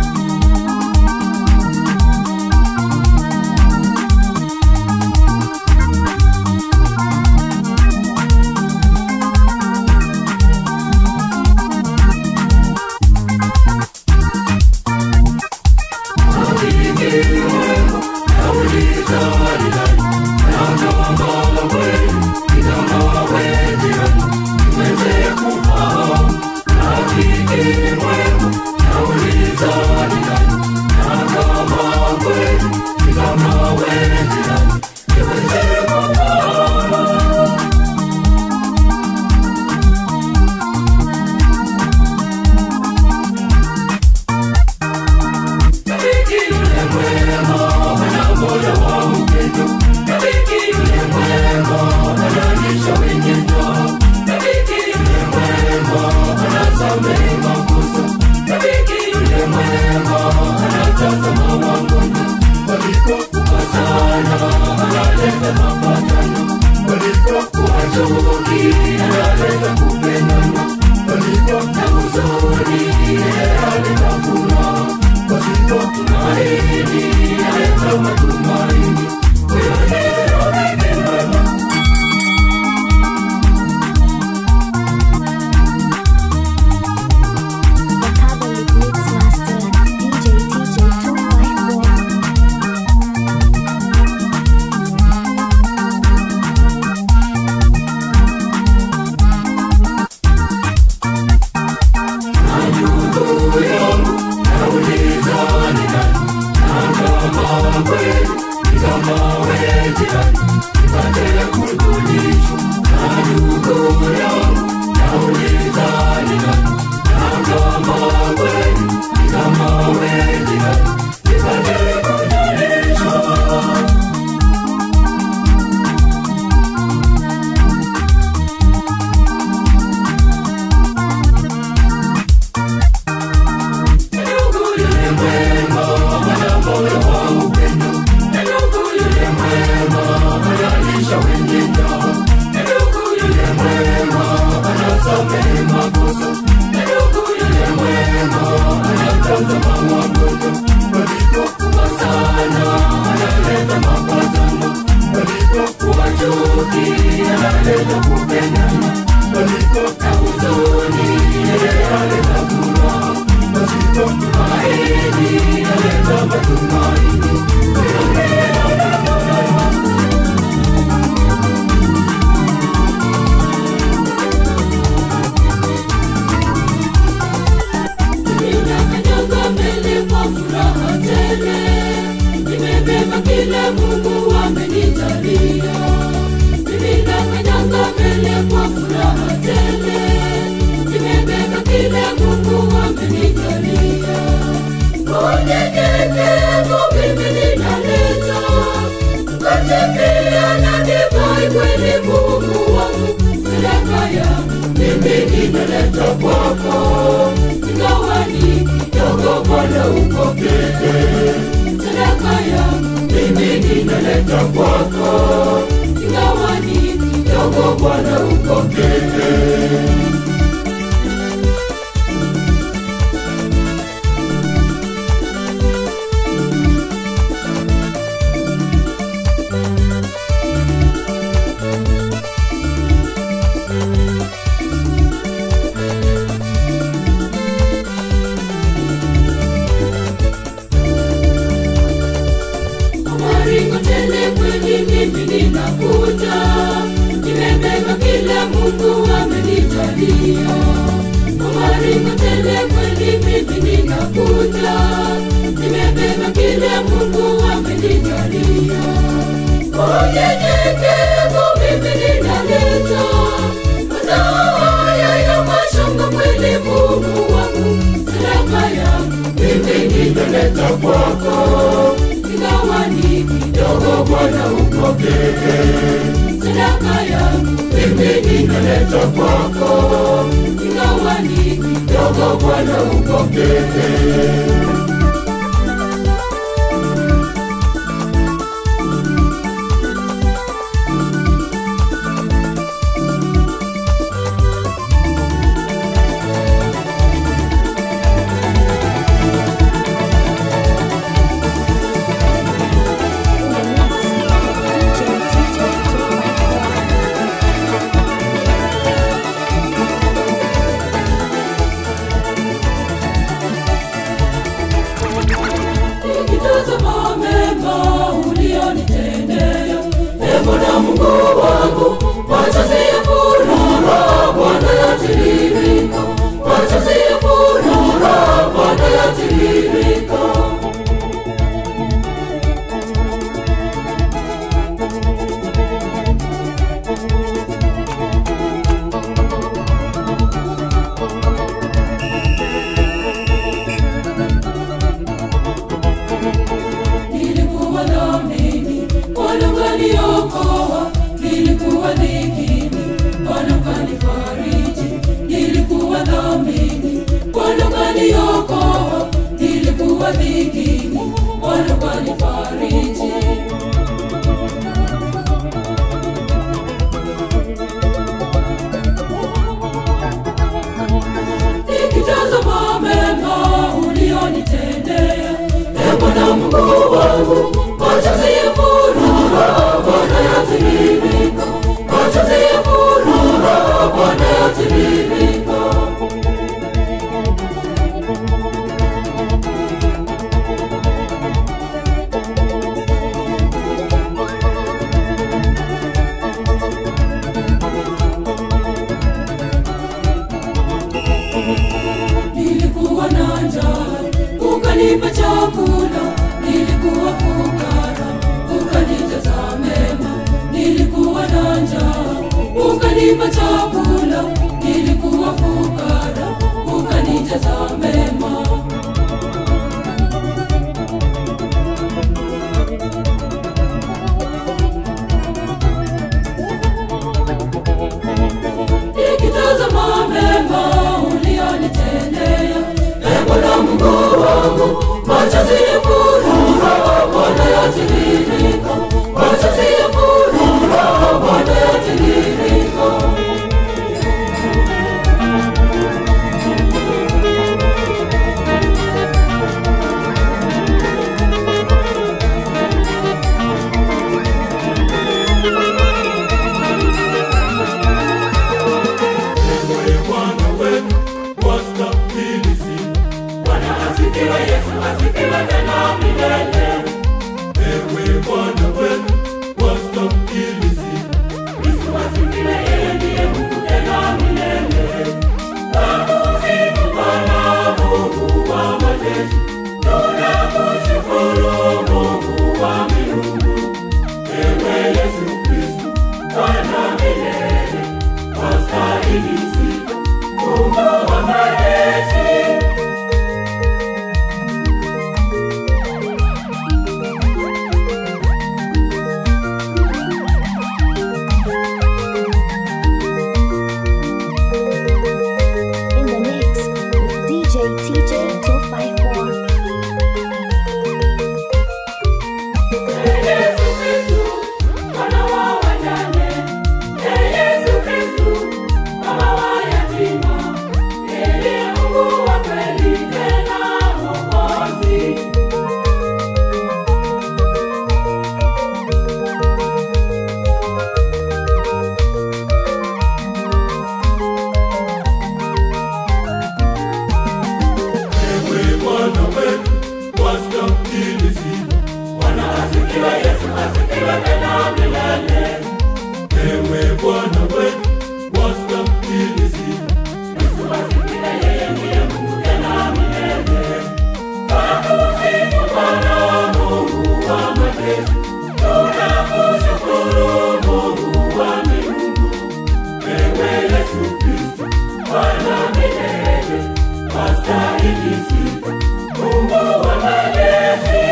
The Catholic Mix Master, DJ TJ 254. Ninakanyaga mbele kwa furaha tele, nimebeba kile Mungu amenijalia. Mimi nakanyaga mbele kwa furaha tele, nimebeba kile Mungu amenijalia. Unyenyekevu mimi ninaleta, mkate pia na divai kweli Mungu wangu, sadaka yangu mimi nimeleta kwako ingawa ni kidogo Bwana upokee sadaka yangu mimi nimeleta kwako ingawa ni kidogo Bwana upokee maringo tele kweli mimi ninakuja nimebeba kila mungu amenijalia maringo tele kweli mimi ninakuja nimebeba kila mungu amenijalia unyenyekevu mimi ninaleta mazao haya ya mashamba kweli mungu wangu sadaka yangu mimi nimeleta kwako ingawa ni kidogo Bwana upokee sadaka yangu mimi ninaleta kwako ingawa ni kidogo Bwana upokee Mungu wangu, machozi ya furaha Bwana yatiririka, machozi ya furaha Bwana yatiririka. nilikuwa na njaa ukanipa chakula nilikuwa fukara ukanijaza mema nilikuwa na njaa ukanipa chakula nilikuwa fukara ukanijaza mema nikitazama mema ulionitendea e Bwana Mungu wangu, machozi ya furaha Bwana yatiririka, machozi ya furaha Bwana yatiririka. Ewe Bwana wetu, wastahili sifa. Bwana asifiwe, Yesu asifiwe tena milele. Ewe Bwana wetu, wastahili sifa. Yesu asifiwe, yeye ndiye Mungu tena milele. Nakusifu Bwana Mungu wa majeshi, tunakushukuru Mungu wa miungu. Ewe Yesu Kristo, Bwana milele, wastahili sifa, Mungu wa majeshi. In the mix with DJ TJ 254. Yesu Kristu, Bwana wa wajane. Ee Yesu Kristu, Baba wa yatima. Ndiye Mungu wa kweli tena Mwokozi. Ewe Bwana wetu, wastahili sifa. Bwana asifiwe, Yesu asifiwe tena milele. Ewe Bwana wetu, wastahili sifa. Yesu asifiwe, yeye ndiye Mungu tena milele. Tunakusifu Bwana Mungu wa majeshi. Tunakushukuru Mungu wa miungu. Ewe Yesu Kristo, Bwana milele, wastahili sifa. Mungu wa majeshi.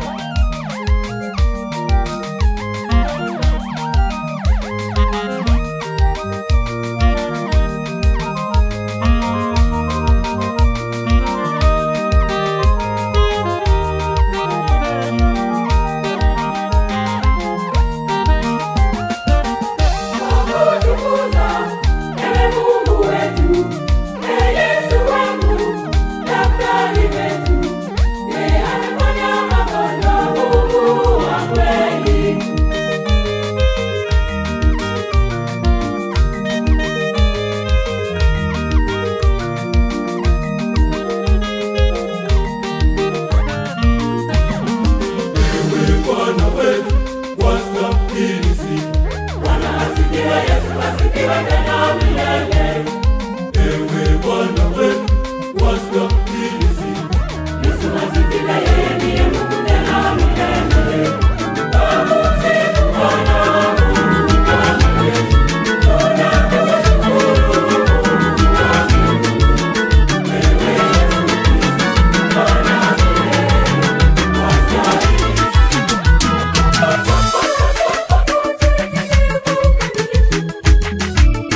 Tukutukuza, ewe Mungu wetu, ee Yesu wangu, daktari wetu, yeye ameponya magonjwa, Mungu wa kweli. Ewe Bwana wetu, wastahili sifa. Bwana asifiwe, Yesu asifiwe tena milele. Ewe Bwana wetu, wastahili sifa. Yesu asifiwe, yeye ndiye Mungu tena milele. Tunakusifu Bwana Mungu wa majeshi. Tunakushukuru Mungu wa miungu. Ewe Yesu Kristo, Bwana milele, wastahili sifa.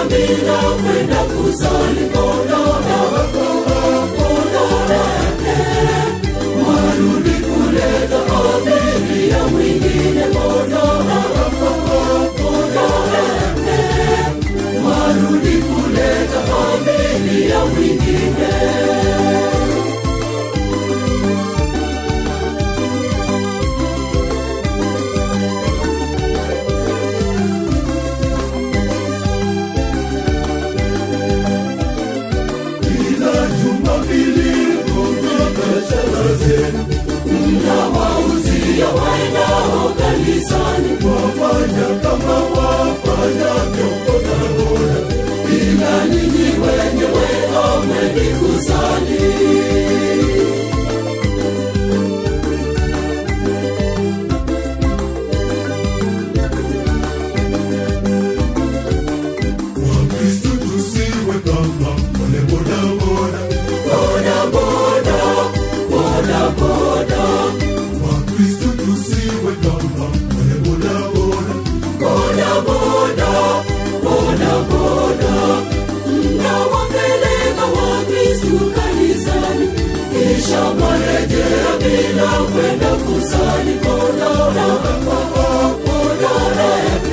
Amina kwenda kusali Kondora, Kondora, warudi kuleta abiria mwingine Kondora, Kondora, warudi kuleta abiria mwingine. Kila Jumapili kutoka thelathini mnawauzia waendao kanisani, wafanya kama wafanyavyo bodaboda, ila ninyi wenyewe hamwendi kusali. Wakristo tusiwe kama wale bodaboda, bodaboda, bodaboda. Wakristo tusiwe kama wale bodaboda, bodaboda, bodaboda. Mnawapeleka Wakristo kanisani, kisha marejea bila kwenda kusali. Bodaboda, bodaboda,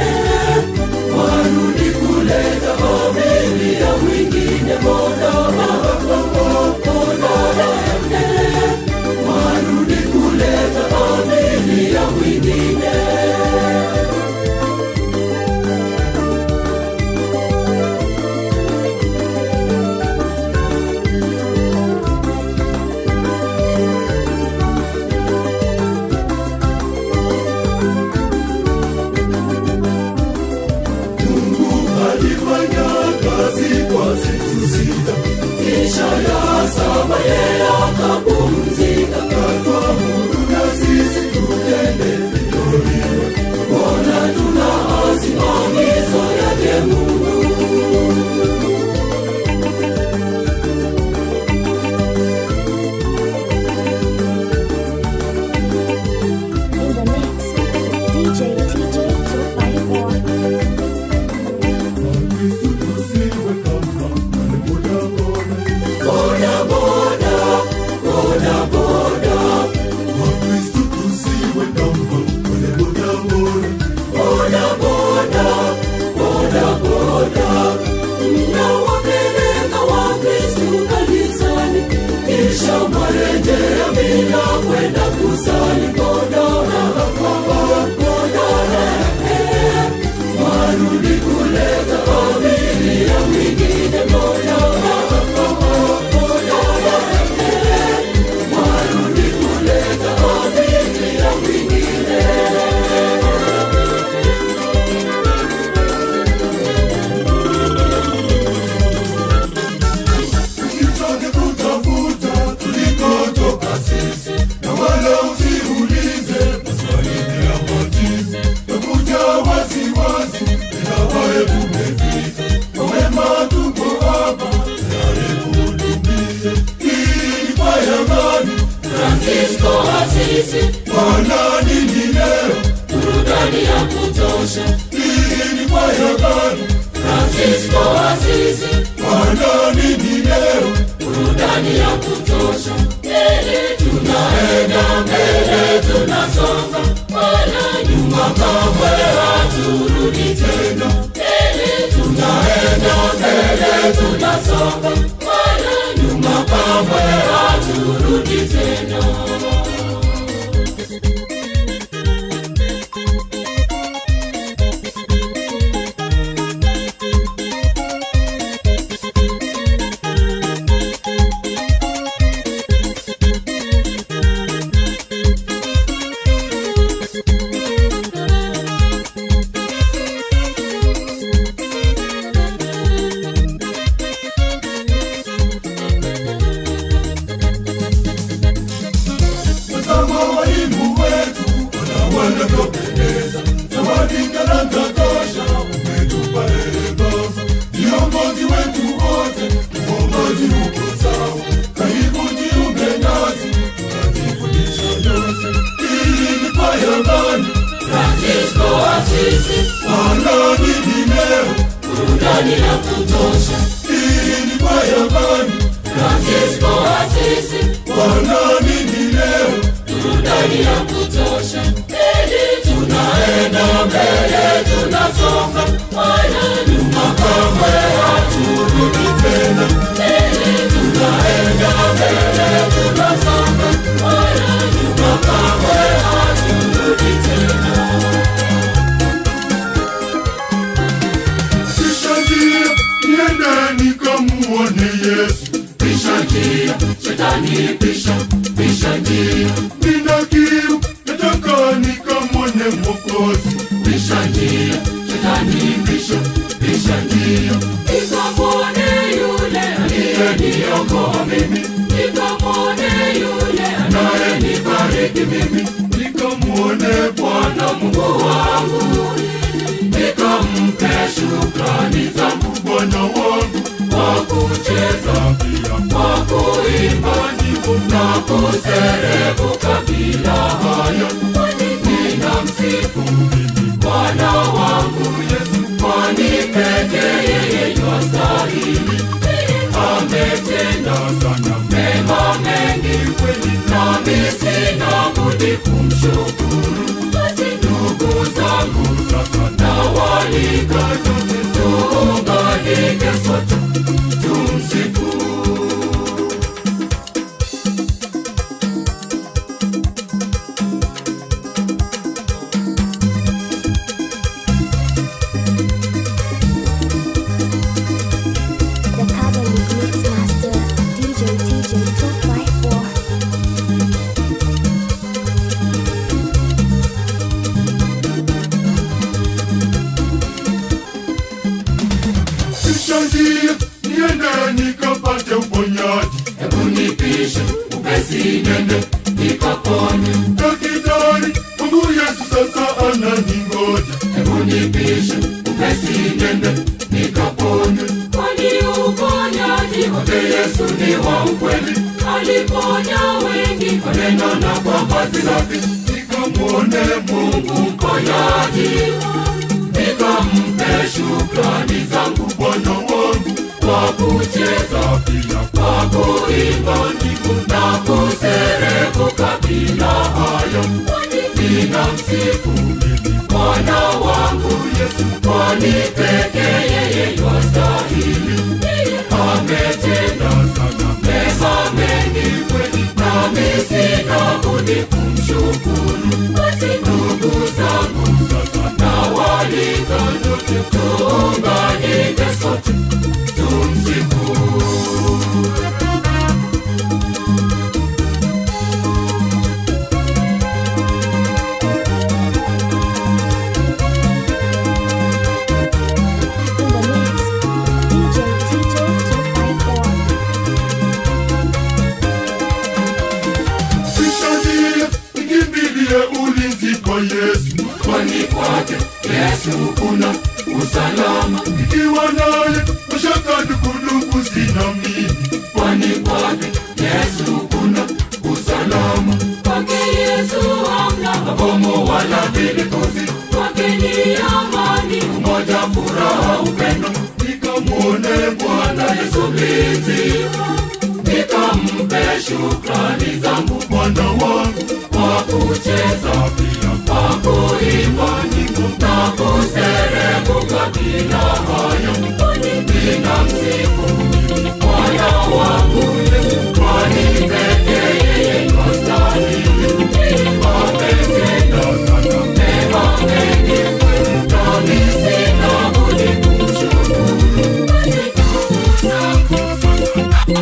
warudi kuleta abiria mwingine bodaboda, bodaboda, warudi kuleta abiria mwingine. Mungu alifanya kazi kwa siku sita, kisha ya saba yeye akapumzika. Katuamuru na sisi tutende vivyo hivyo, mbona tunaasi maagizo yake Mungu? In the mix, DJ TJ 254. Wakristo tusiwe kama wale bodaboda, Bodaboda, bodaboda, Wakristo tusiwe kama wale bodaboda, bodaboda, bodaboda. Mnawapeleka Wakristo kanisani, kisha marejea bila kwenda kusali. Bodaboda, bodaboda, warudi kuleta abiria mwingine. Bodaboda, bodaboda, warudi kuleta abiria mwingine. Usichoke kutafuta tulikotoka sisi, na wala usiulize maswali bila majibu. Takuja wasiwasi, inawaye tumefika. Kwa wema tuko hapa, tayari kuhudumia. Hii ni kwa ya gani? Francisco Asisi, Bwana nini leo? burudani ya kutosha. Hii ni kwa ya gani? Francisco Asisi, Bwana nini leo? burudani ya kutosha. Mbele tunaenda, mbele tunasonga, wala nyuma kamwe haturudi tena. Mbele tunaenda, mbele tunasonga, wala nyuma kamwe haturudi tena. Tazama walimu wetu wana wanavyopendeza, zawadi karanga tosha umetupa ee Baba. Viongozi wetu wote, uongozi uko sawa, karibu jiunge nasi, tunajifundisha yote. Hii ni kwa ya gani? Francisco Asisi, Bwana nini leo? burudani ya kutosha. Hii ni kwaya gani? Francisco Asisi, Wanaamini leo burudani ya kutosha. Ili tunaenda mbele, tunasonga, wala nyuma kamwe haturudi tena. Ili tunaenda mbele, tunasonga, wala nyuma kamwe haturudi tena. pisha njia, niende nikamuone Yesu. Pisha njia, shetani pisha, pisha njia, Nina kiu, nataka nikamwone Mwokozi. pisha njia, shetani pisha, pisha njia. Nikamwone yule aliyeniokoa mimi, nikamwone yule anayenibariki mimi, Nikamwone Bwana Mungu wangu, nikampe shukrani zangu Bwana wangu, kwa kucheza pia kwa kuimba nyimbo na kuserebuka bila haya, kwani ninamsifu Bwana wangu Yesu, kwani pekee yeye yastahili. Ametenda sana mema mengi kweli, nami sina budi kumshukuru. Basi ndugu zangu, sasa nawaalika nyote tuunganike sote tumsifu The Catholic Mix Master, DJ TJ 254. pisha njia, niende nikapate uponyaji. hebu nipishe upesi nende nikapone Daktari wangu Yesu sasa ananingoja. hebu nipishe upesi nende nikapone kwani uponyaji wake yesu ni wa ukweli aliponya wengi kwa neno na kwa vazi lake Nikamwone Mungu mungu mponyaji nikampe shukrani zangu Bwana wangu, kwa kucheza pia kwa kuimba nyimbo na kuserebuka bila haya, kwani ninamsifu Bwana wangu Yesu, kwani pekee yeye yastahili. Yeye ametenda sana mema mengi kweli, nami sina budi kumshukuru. Basi ndugu zangu, sasa nawaalika nyote tuunganike sote tumsifu. In the mix, DJ TJ 254. pisha njia, nikimbilie ulinzi kwa Yesu. kwani kwake Yesu kuna usalama, Ikiwa naye mashaka ndugu sina mimi. kwani kwake Yesu kuna usalama. Kwake Yesu hamna mabomu wala vilikozi, kwake ni amani, umoja, furaha, upendo. Nikamwone Bwana Yesu mlinzi, nikampe shukrani zangu Bwana wangu, kwa kucheza pia kwa kuimba nyimbo na kuserebuka bila haya, kwani ninamsifu Bwana wangu Yesu, kwani pekee yeye yastahili. Ametenda sana mema mengi kweli, nami sina budi kumshukuru. Basi ndugu zangu,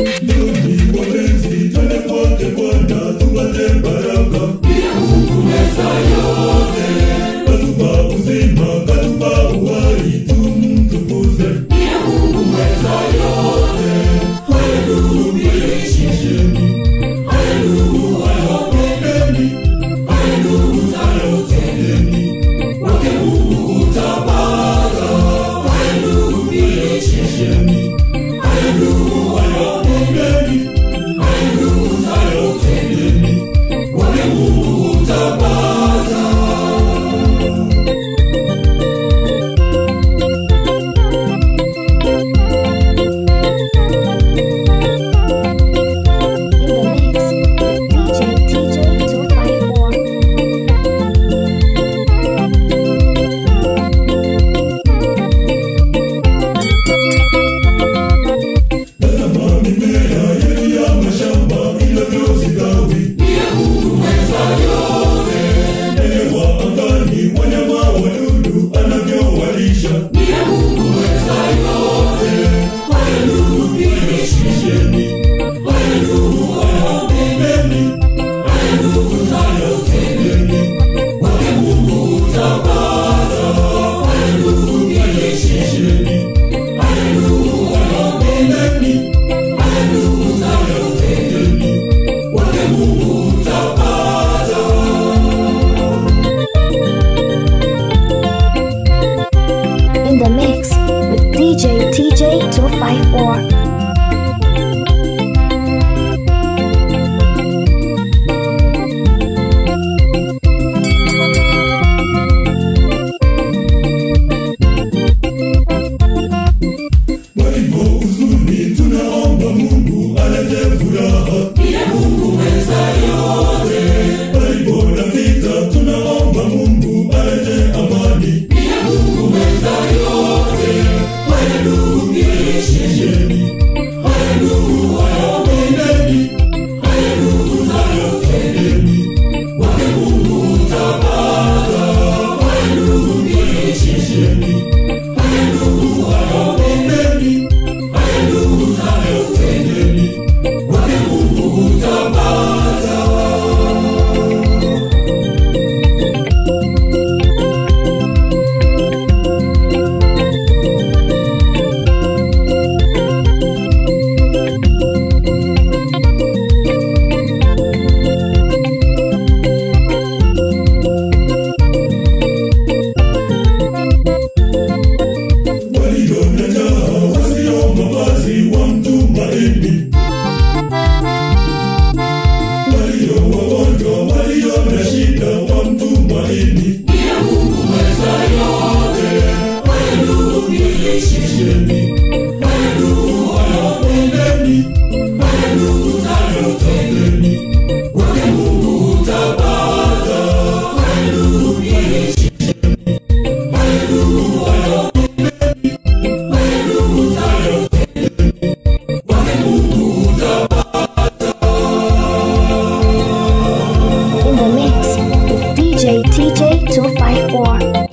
ndiye Mungu mweza yote, ndiye Mungu mweza TJ254. Walipo huzuni tunaomba Mungu alete furaha. Walipo na vita tunaomba Mungu alete amani. Shesheni. Haleluya, ombeni. Haleluya, ombeni. Wake Mungu utapata. Haleluya, shesheni. Haleluya, ombeni. Haleluya, ombeni. Wake Mungu utapata. walio na njaa wasio mavazi wa mtumaini, walio wagonjwa walio na shida wa mtumaini. Shesheni. Haleluya, ombeni. Haleluya, ombeni. Wake Mungu utapata. Haleluya, shesheni. Haleluya, In the mix with DJ TJ254.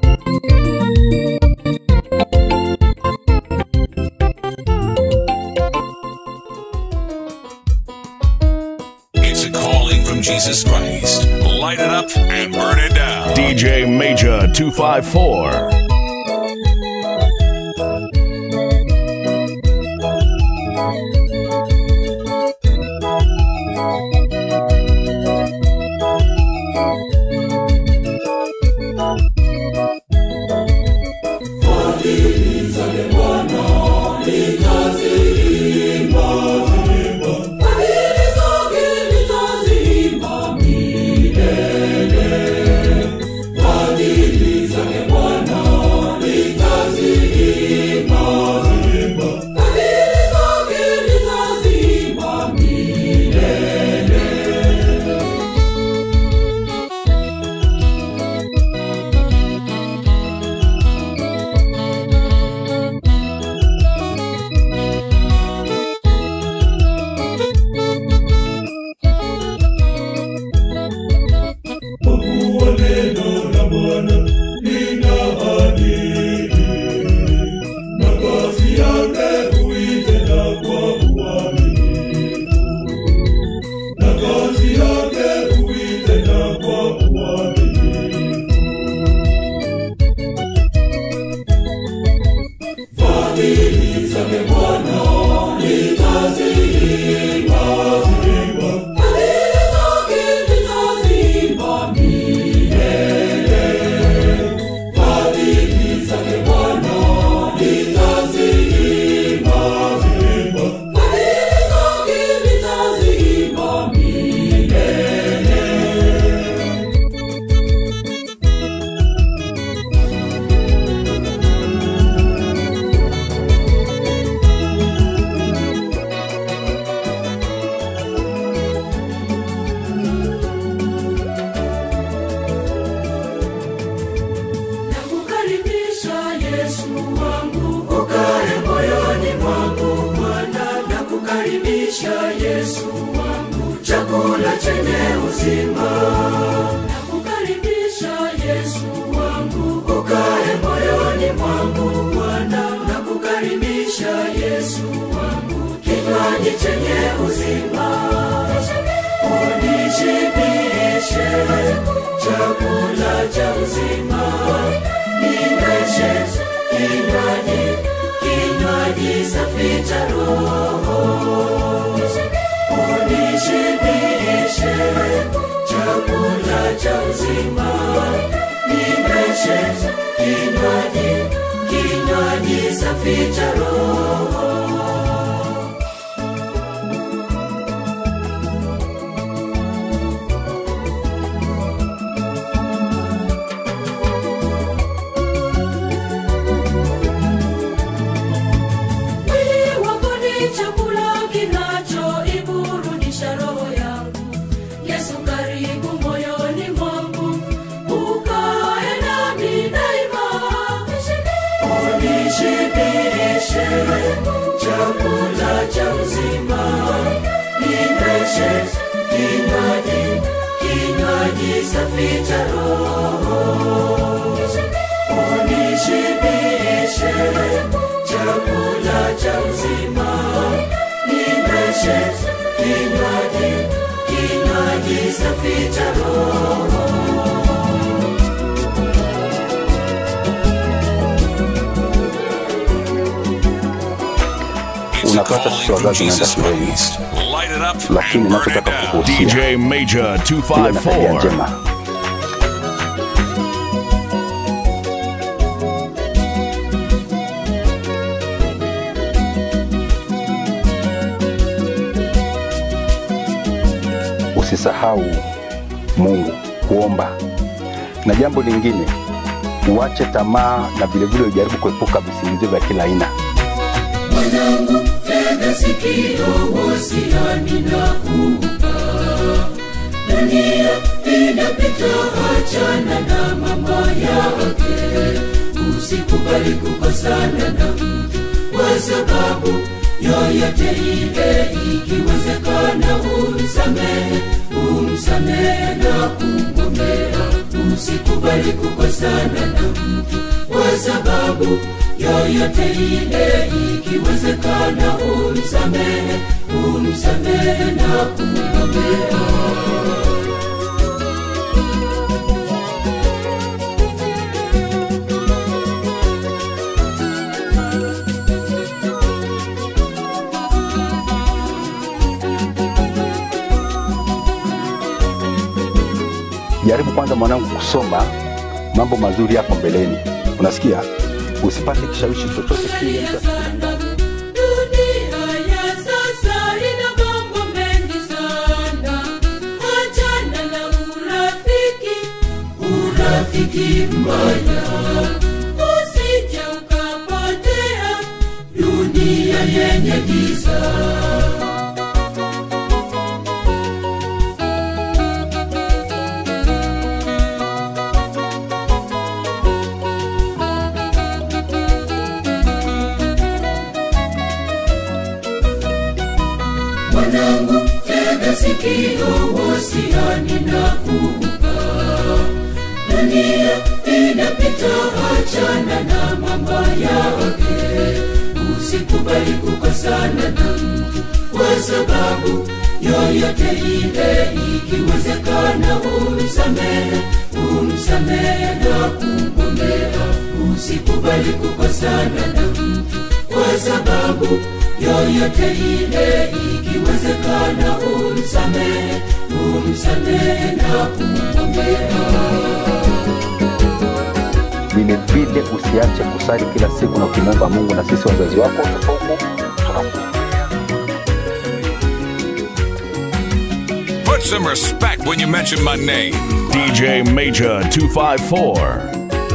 It's a calling from Jesus Christ. Light it up and burn it down. DJ Major 254. Kwa kuwa neno la Bwana lina adili, na kazi yake huitenda kwa uaminifu, na kazi yake huitenda kwa uaminifu. Fadhili zake Bwana nitazimba, zimba. Fadhili zake Bwana nitazimba, zimba. Nakukaribisha Yesu wangu, ukae moyoni mwangu Bwana. Nakukaribisha Yesu wangu, chakula chenye uzima. Nakukaribisha Yesu wangu, ukae moyoni mwangu Bwana. Nakukaribisha Yesu wangu, kinywaji chenye uzima. Unishibishe chakula cha uzima, ninyweshe kinywaji, kinywaji safi cha Roho. Unishibishe chakula cha uzima, ninyweshe kinywaji, kinywaji safi cha Roho. chakula cha uzima ninyweshe kinywaji kinywaji safi cha roho unishibishe chakula cha uzima ninyweshe kinywaji kinywaji safi cha roho It's a Unapata calling sisi from wazazi tunaenda Jesus shuleni, Christ. Light it up lakini and burn it nachotaka down. kukuhusia DJ Major iwe na tabia 254. njema. Usisahau Mungu kuomba, na jambo lingine uache tamaa na vilevile ujaribu kuepuka visingizio vya kila aina. mwanangu tega sikio wasiani na kupa dunia inapita achana na mambo yake usikubali kukosana na mtu kwa sababu yoyote ile ikiwezekana umsamehe umsamehe na kumwombea usikubali kukosana na mtu kwa sababu yoyote ile ikiwezekana umsamehe umsamehe na kumwombea Jaribu kwanza mwanangu kusoma mambo mazuri hapo mbeleni, unasikia? Usipate kishawishi chochote kile Angalia cha sana, dunia ya sasa ina mambo mengi sana. Achana na urafiki, urafiki mbaya, usije ukapotea dunia yenye giza. mwanangu tega sikio wasiani na kupa dunia inapita achana na mambo yake usikubali kukosana na mtu kwa sababu yoyote ile ikiwezekana umsamehe umsamehe na kumwombea usikubali kukosana na mtu kwa sababu yoyote ile ikiwezekana umsamehe umsamehe na kumwombea vile vile, usiache kusali kila siku na ukimwomba Mungu, na sisi wazazi wako tuko huku tunakuombea. Put some respect when you mention my name. DJ Major 254.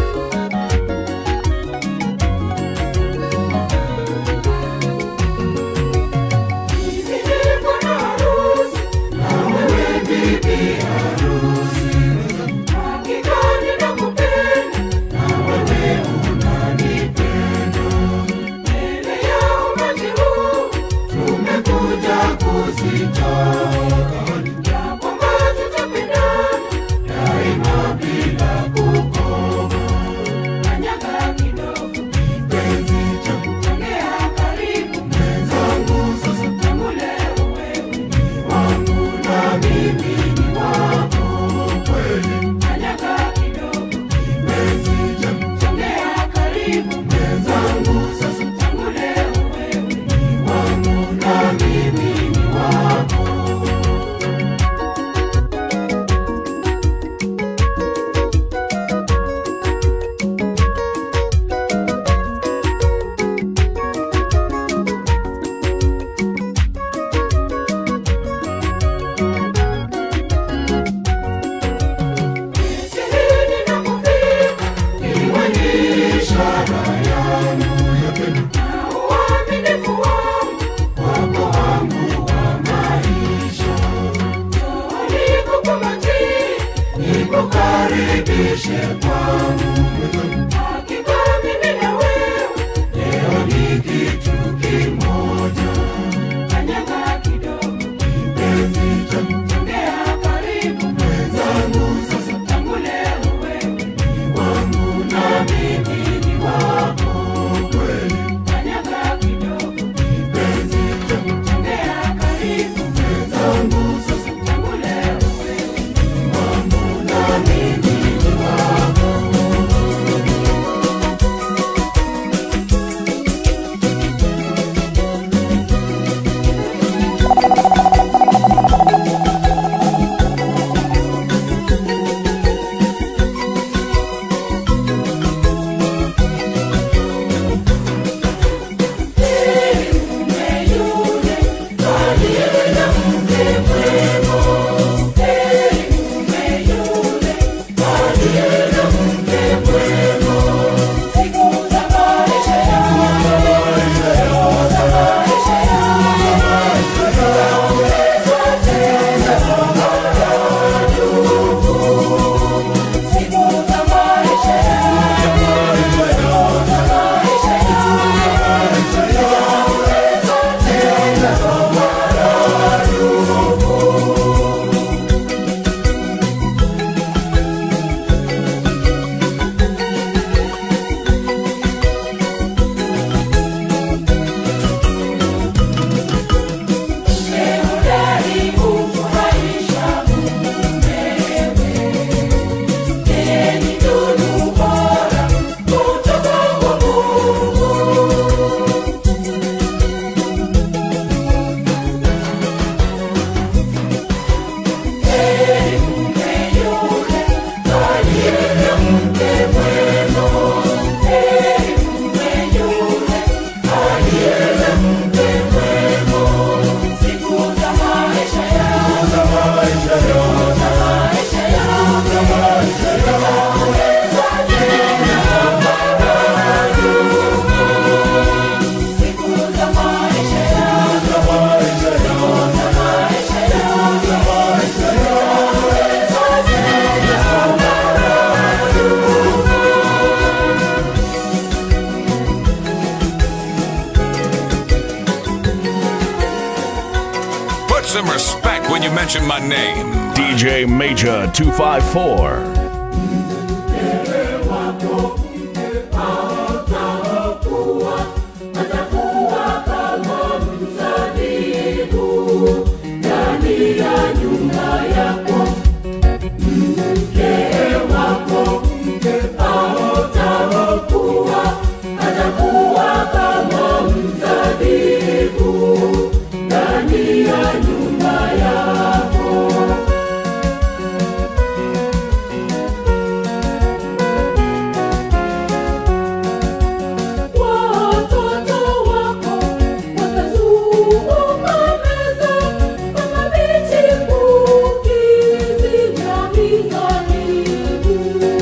nikukaribishe kwangu hakika mimi na wewe leo ni kitu kimoja some respect when you mention my name. DJ Major 254. Watoto wako watazunguka meza kama vichipukizi vya mizabibu.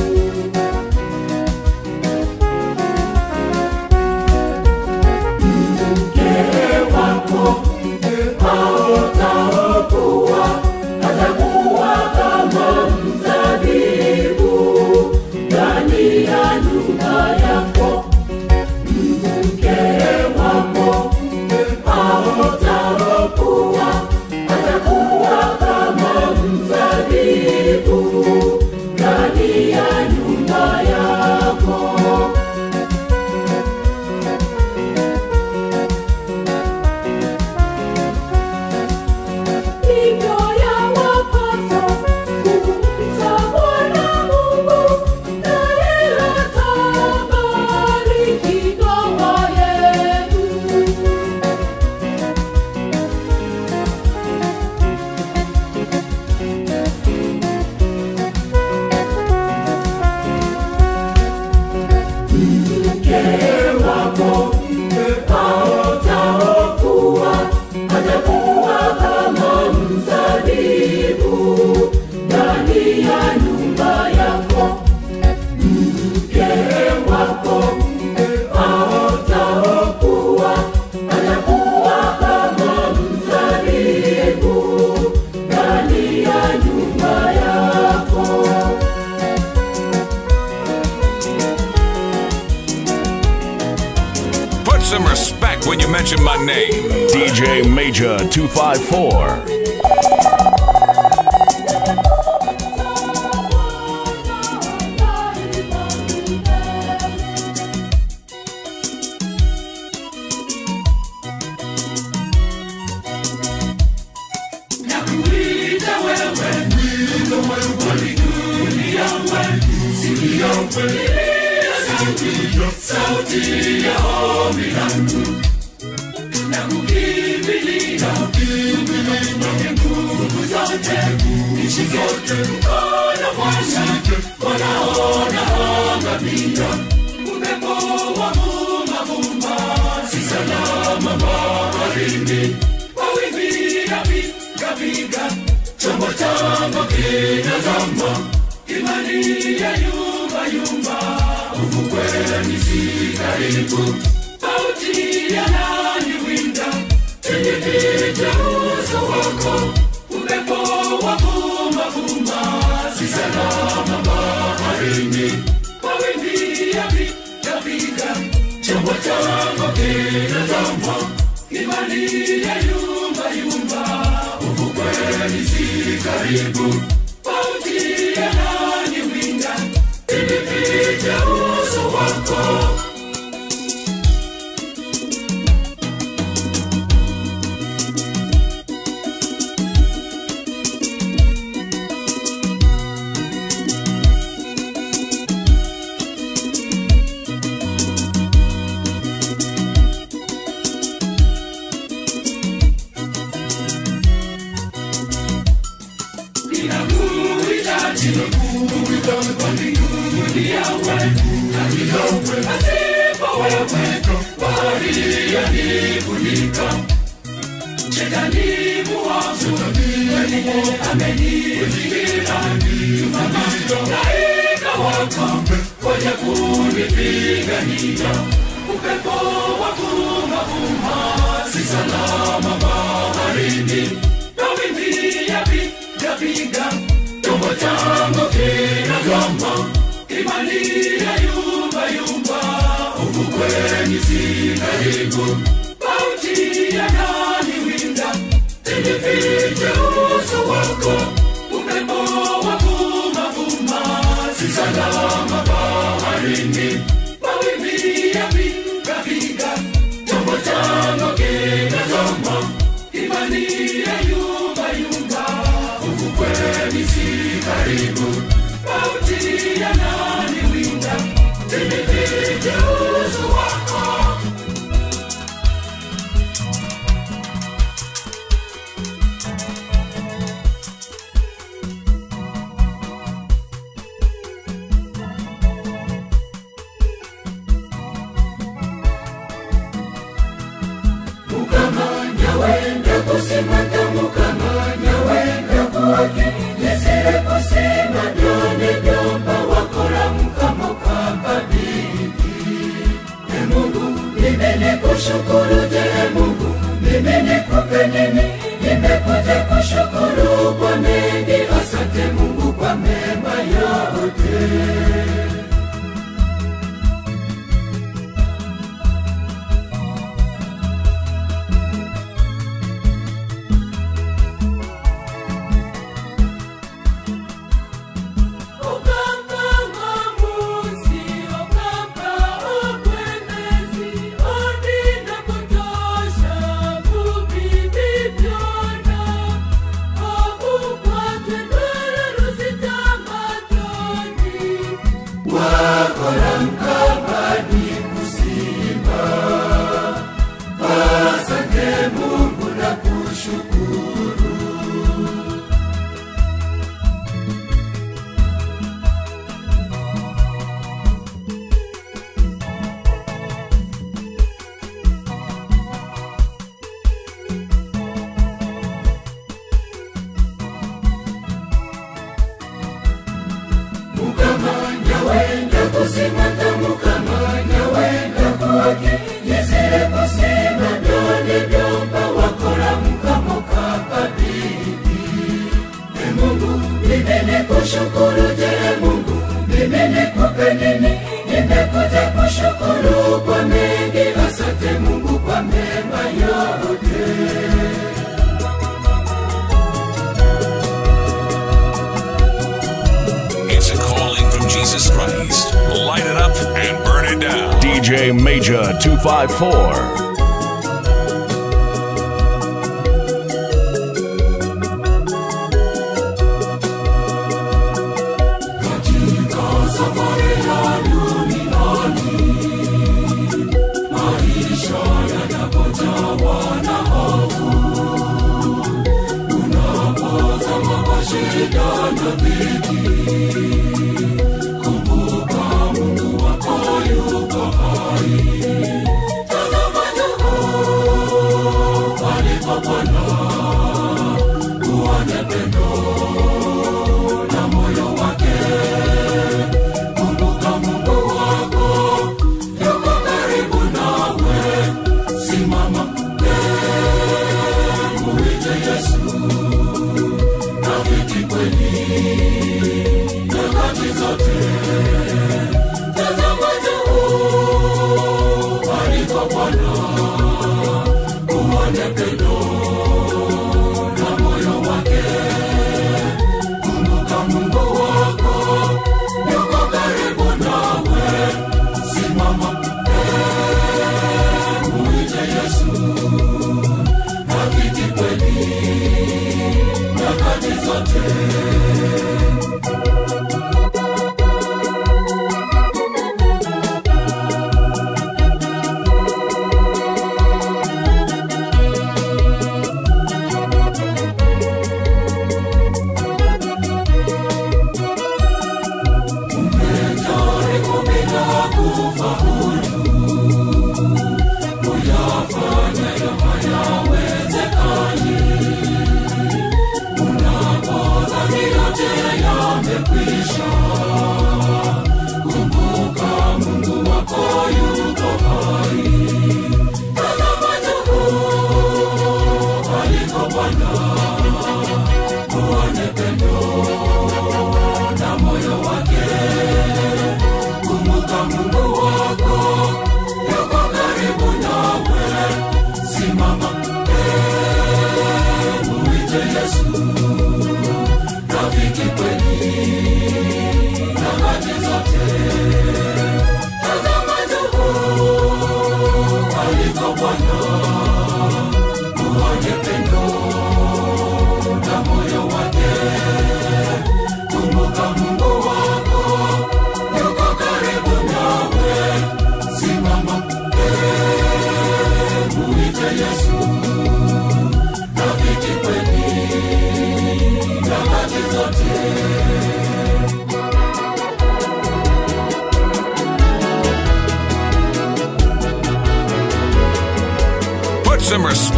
Hivyo yawapasa kumcha Bwana Mungu, naye atabariki ndoa yenu. Put some respect when you mention my name. DJ Major 254. Bauti ya nani winda usinifiche uso wako upepo wa vumavuma si salama baharini mawimbi yapigapiga chombo changu kinazama imani ya yumbayumba ufukweni si karibu mauti yananiwinda usinifiche uso wako mukamanya wenda kusimata mukamanya wenda kuwaki yesire kusima byone byomba wakora mukamo kababiki e mungu mimi nikushukuru je mungu mimi nikupe nini nimekuja kushukuru kwa mengi asante mungu kwa mema yote wakora mkabadi kusimba asante mungu na kushukuru mukamanya wenda kusimata mukamanya wenda kuwaki yesire kusima byone byomba wakora mukamo kababiki e mungu mimi nikushukuru je mungu mimi nikupe nini nimekuja kushukuru kwa mengi asante mungu kwa mema yote It's a calling from Jesus Christ. Light it up and burn it down. DJ Major 254.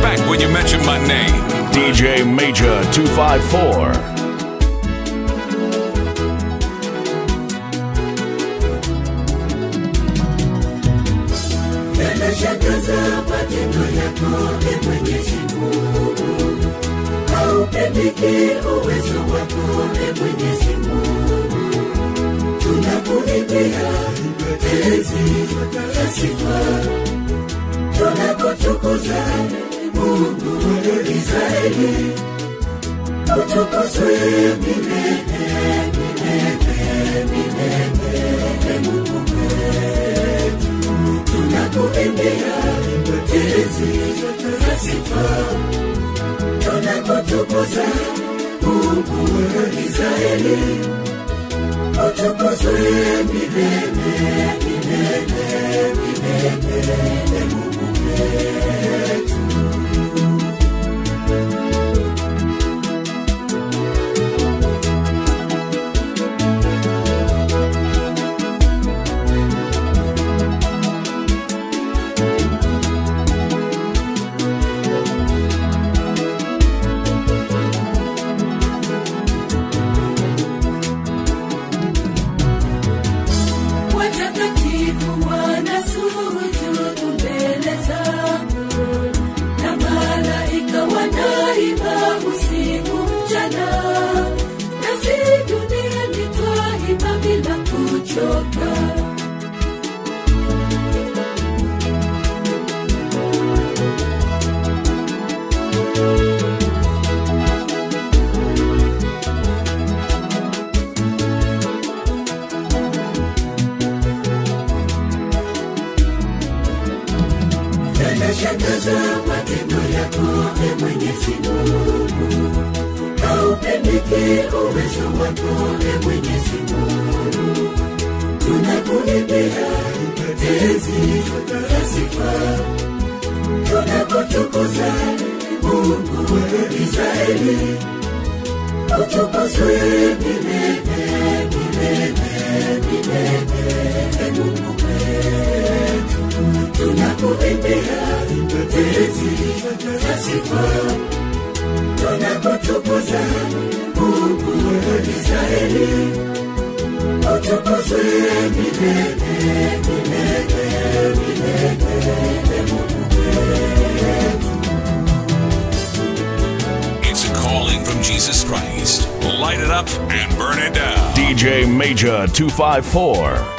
back when you mention my name. DJ Major 254. yanashangaza matendo yako e mwenyezi mungu haupendiki uwezo wako e mwenyezi mungu tunakuimbia tezi za sifa tunakutukuza mungu israeli utukuzwe milele milele milele mungu wetu tunakuimbia tezi za sifa tunakutukuza mungu israeli utukuzwe milele milele milele mungu wetu watakatifu wanasujudu mbele zako na malaika wanaimba usiku mchana nasi duniani twaimba bila kuchoka yanashangaza matendo yako e mwenyezi mungu haupendiki uwezo wako e mwenyezi mungu tunakuimbia tezi za sifa tunakutukuza mungu israeli utukuzwe milele milele milele mungu wetu tunakuimbia tezi za sifa tunakutukuza mungu israeli utukuzwe milele milele milele mungu wetu It's a calling from Jesus Christ. Light it up and burn it down. DJ Major 254.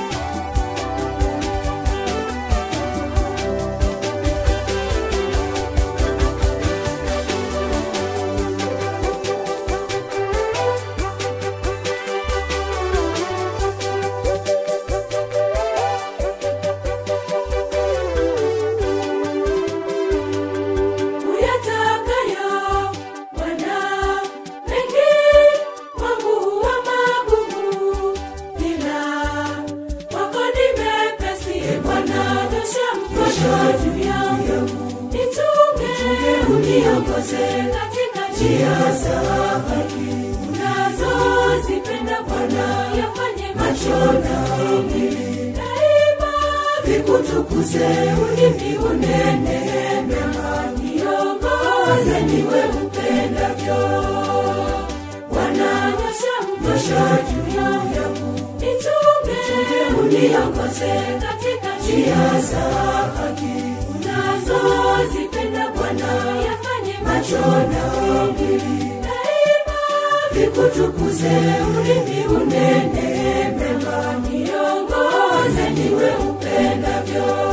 uyatakayo Bwana mengi kwangu wa magumu, ila kwako ni mepesi. E Bwana, nyosha mkono juu yangu, nichunge, uniongoze katika njia za haki unazozipenda Bwana, yafanye macho yangu daima vikutukuze, ulimi unene mema, niongoze niwe upendavyo. Bwana, nyosha mkono juu yangu, nichunge, uniongoze katika njia za haki unazozipenda Bwana, yafanye macho yangu daima vikutukuze, ulimi unene mema, niongoze niwe upendavyo.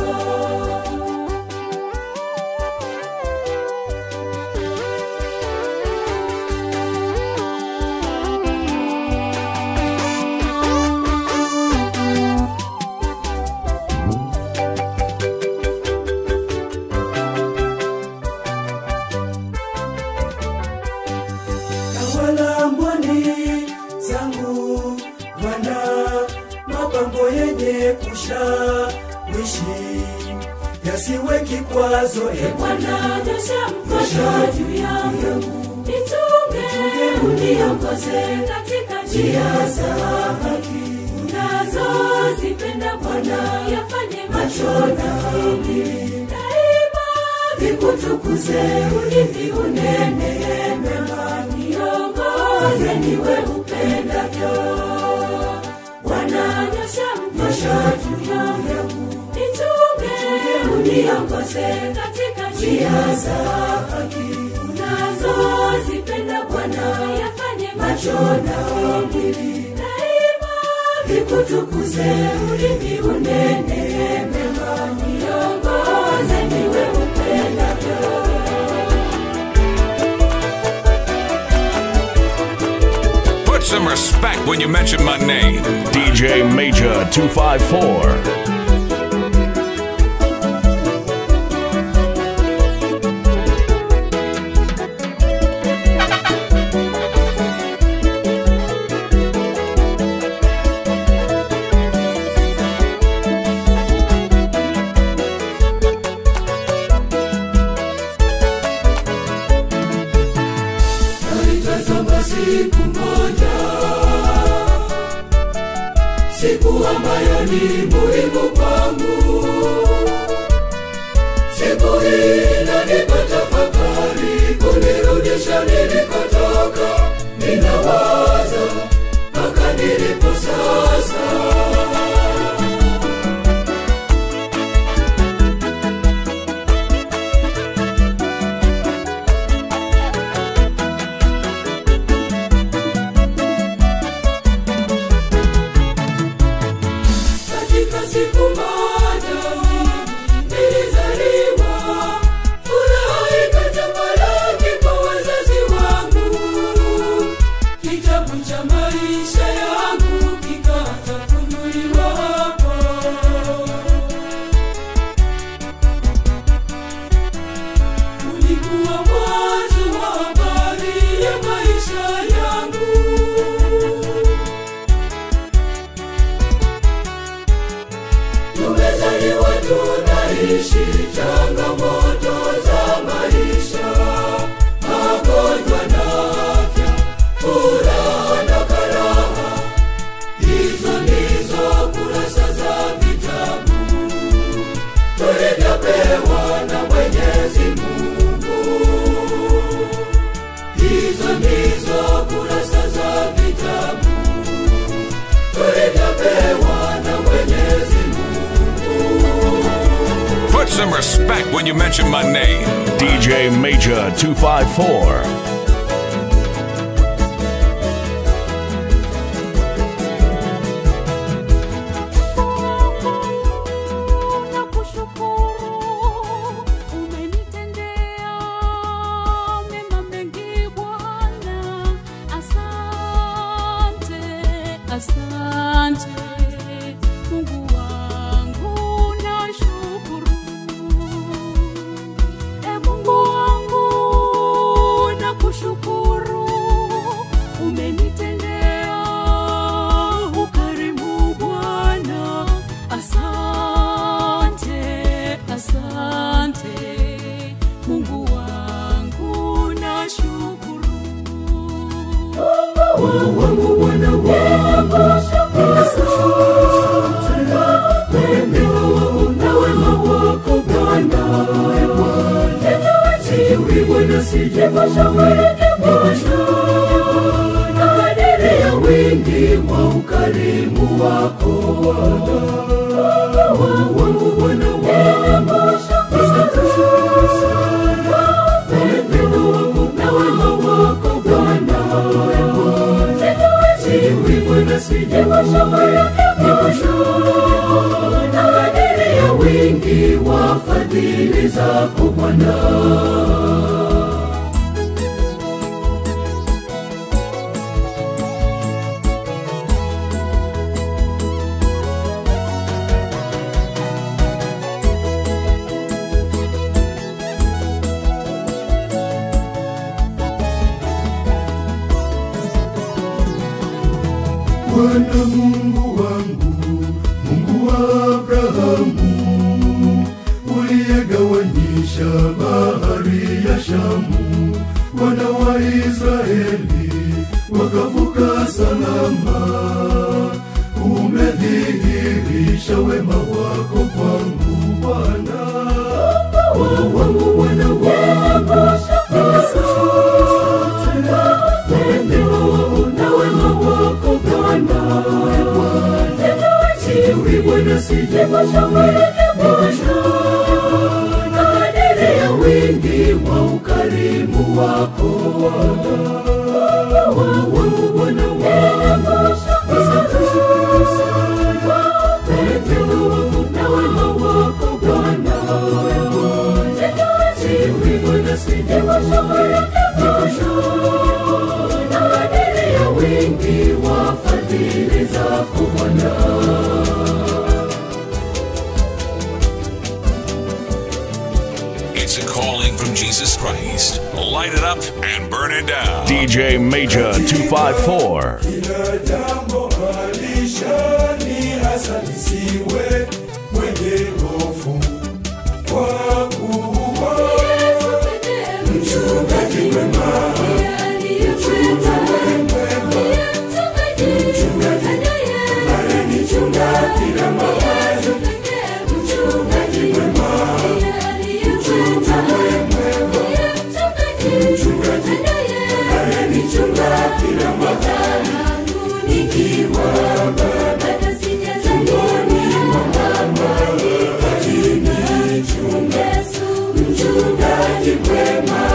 tawala mboni zangu Bwana, mapambo yenye kushawishi yasiwe kikwazo. E Bwana, nyosha mkono juu yangu, nichunge, uniongoze katika njia za haki unazozipenda Bwana, yafanye macho yangu daima nikutukuze ulimi unene mema niongoze niwe upendavyo wananyosha mkosho juu yangu nichunge uniongoze katika njia za haki unazozipenda bwana yafanye macho na mwili daima nikutukuze ulimi unene mema niongoze niwe upendavyo Put some respect when you mention my name. DJ Major 254. naitazama siku moja siku ambayo ni muhimu kwangu siku hii inanipa tafakari kunirudisha nilikotoka ninawaza mpaka nilipo sasa katika siku moja nilizaliwa furaha ikatamalaki kwa wazazi wangu kitabu cha maisha yangu kikatafunuliwa hapo ulikuwa mwanzo wa habari ya maisha yangu tumezaliwa tunaishi changamoto za maisha magonjwa na afya furaha na karaha hizo ndizo kurasa za vitabu tulivyopewa na mwenyezi mungu hizo ndizo kurasa za vitabu tulivyopewa na mwenyezi mungu Put some respect when you mention my name. DJ Major 254. nakushukuru umenitendea mema mengi bwana asante asante mungu wangu nashukuru e mungu wangu nakushukuru umenitendea ukarimu bwana asante asante mungu wangu nashukuru wangu Bwana wangu, ninakushukuru sana. Wema wako na wema wako Bwana, sijui Bwana, sijui na kadiri ya wingi wa ukarimu wako Mungu wangu Bwana wangu, ninakushukuru sana. Wema wako na wema wako Bwana sijui Bwana, sijui nikushukuru na kadiri ya wingi wa fadhili zako Bwana. Bwana Mungu wangu, Mungu wa Abrahamu, uliyegawanyisha bahari ya Shamu, wana wa Israeli wakavuka salama. Umedhihirisha wema wako kwangu Bwana, wangu Bwana wako Bwana. Mungu wangu Bwana wangu, asante sana kwa upendo wako na wema wako Bwana. Siwi Bwana sijakushauri, nikushauri na kadiri ya wingi wa fadhili zako Bwana. It's a calling from Jesus Christ. Light it up and burn it down. DJ Major 254. kila jambo alishani hasa nisiwe mwenye hofu kwa kuwa mchungaji mwema alinichunga kila mahali mchungaji mwema mchungaji alinichunga kila mahali nikiwa bado tumboni mwa mama alinichunga mchungaji mwema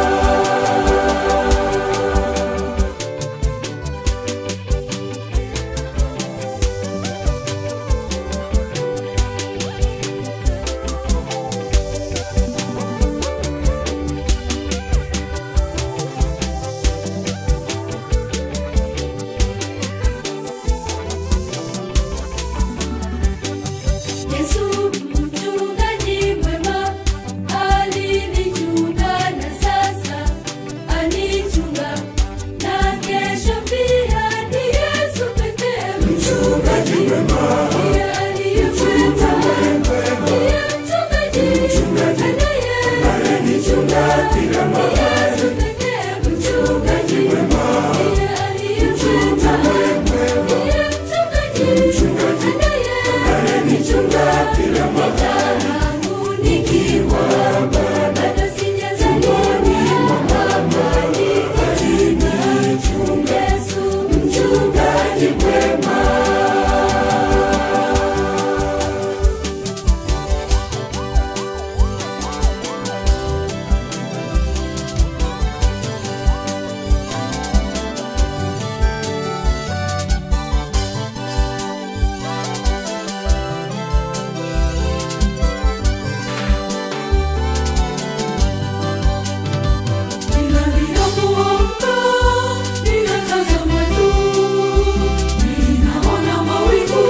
Yesu mchungaji mwema alinichunga na sasa anichunga na kesho pia ni Yesu pekee mchungaji mwema ndiye aliyeweza ndiye mchungaji anaye alinichunga kila mahali Yesu pekee mchungaji mwema ndiye aliyeweza ndiye mchungaji anaye alinichunga kila mahali nikiwa bado sijazaliwa mama alinichunga Yesu mchungaji mwema Kila ninapoamka, ninatazama juu, ninaona mawingu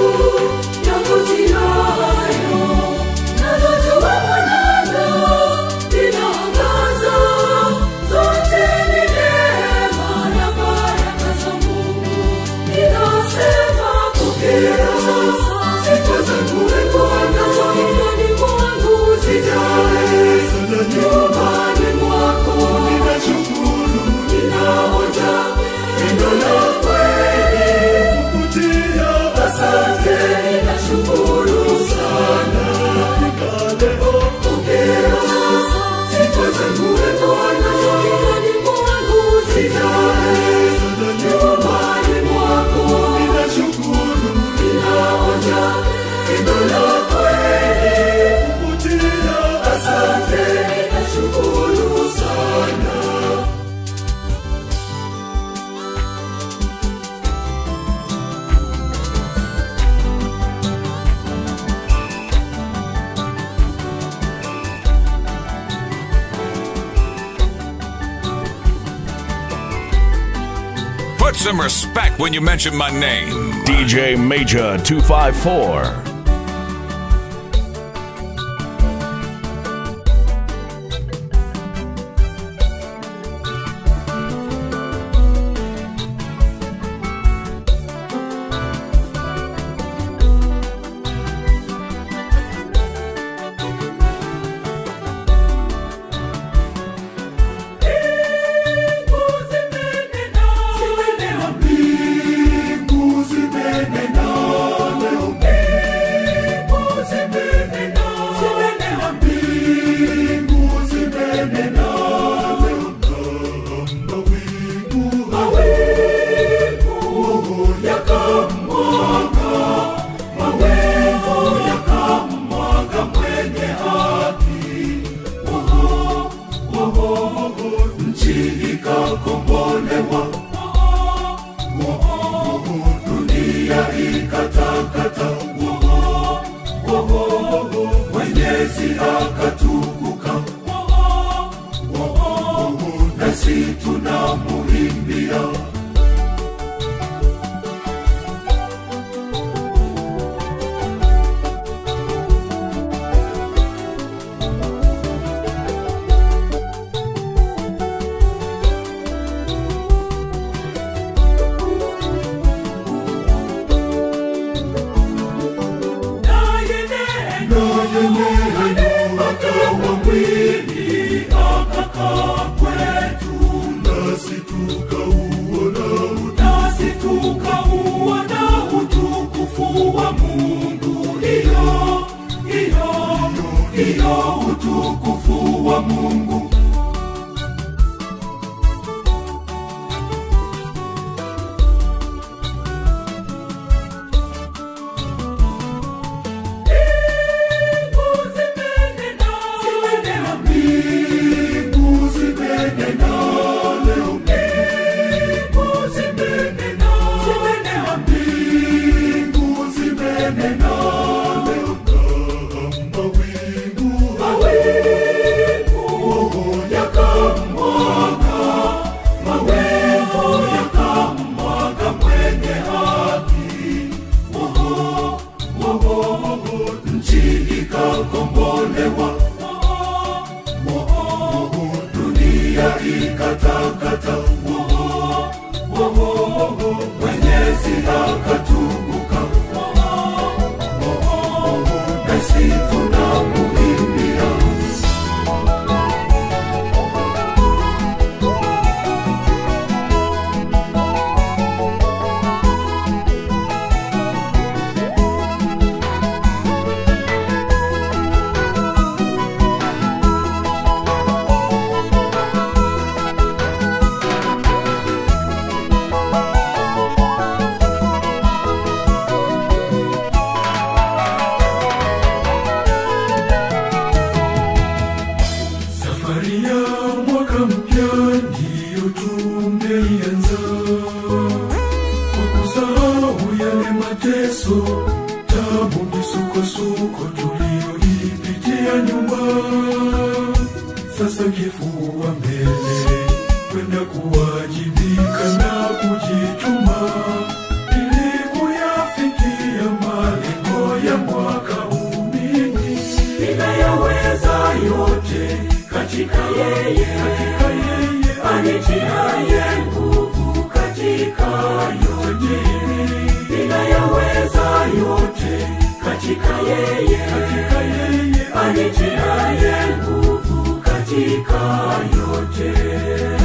yakutiayo, nalo jua mwanana linaangaza, zote ni neema na baraka za Mungu. Ninasema pokea sifa zangu e Bwana, nyumbani mwangu sijae nyumbani mwako ninashukuru ninaonja pendo la kweli kukutia asante ninashukuru sana pokea sifa zangu e Bwana nyumbani mwangu sijae nyumbani mwako ninashukuru ninaonja pendo la kweli kukutia asante ninashukuru sana Put some respect when you mention my name. DJ Major 254. mbingu zimenena leo nchi ikakombolewa dunia ikatakata mwenyezi akatukuka nasi tunamuimbia naye neno akawa mwili akakaa kwetu nasi tukauona nasi tukauona utukufu wa mungu iyo iyo iyo utukufu wa mungu Mbingu zimenena leo, mbingu zimenena, mbingu zimenena leo, mawingu yakamwaga, mawingu yakamwaga mwenye haki, Oho, oho, oho, nchi ikakombolewa dunia ikatakata mwenyezi akatukuka nasi tunamuimbia Safari ya mwaka mpya ndiyo tumeianza kwa kusahau yale mateso, tabu, misukosuko tuliyoipitia nyuma. Sasa kifua mbele, kwenda kuwajibika na kujituma ili kuyafikia malengo ya mwaka huu. Mimi ninayaweza yote katika yeye, katika yeye anitiaye nguvu katika yote. Ninayaweza yote katika yeye, katika yeye anitiaye nguvu katika yote.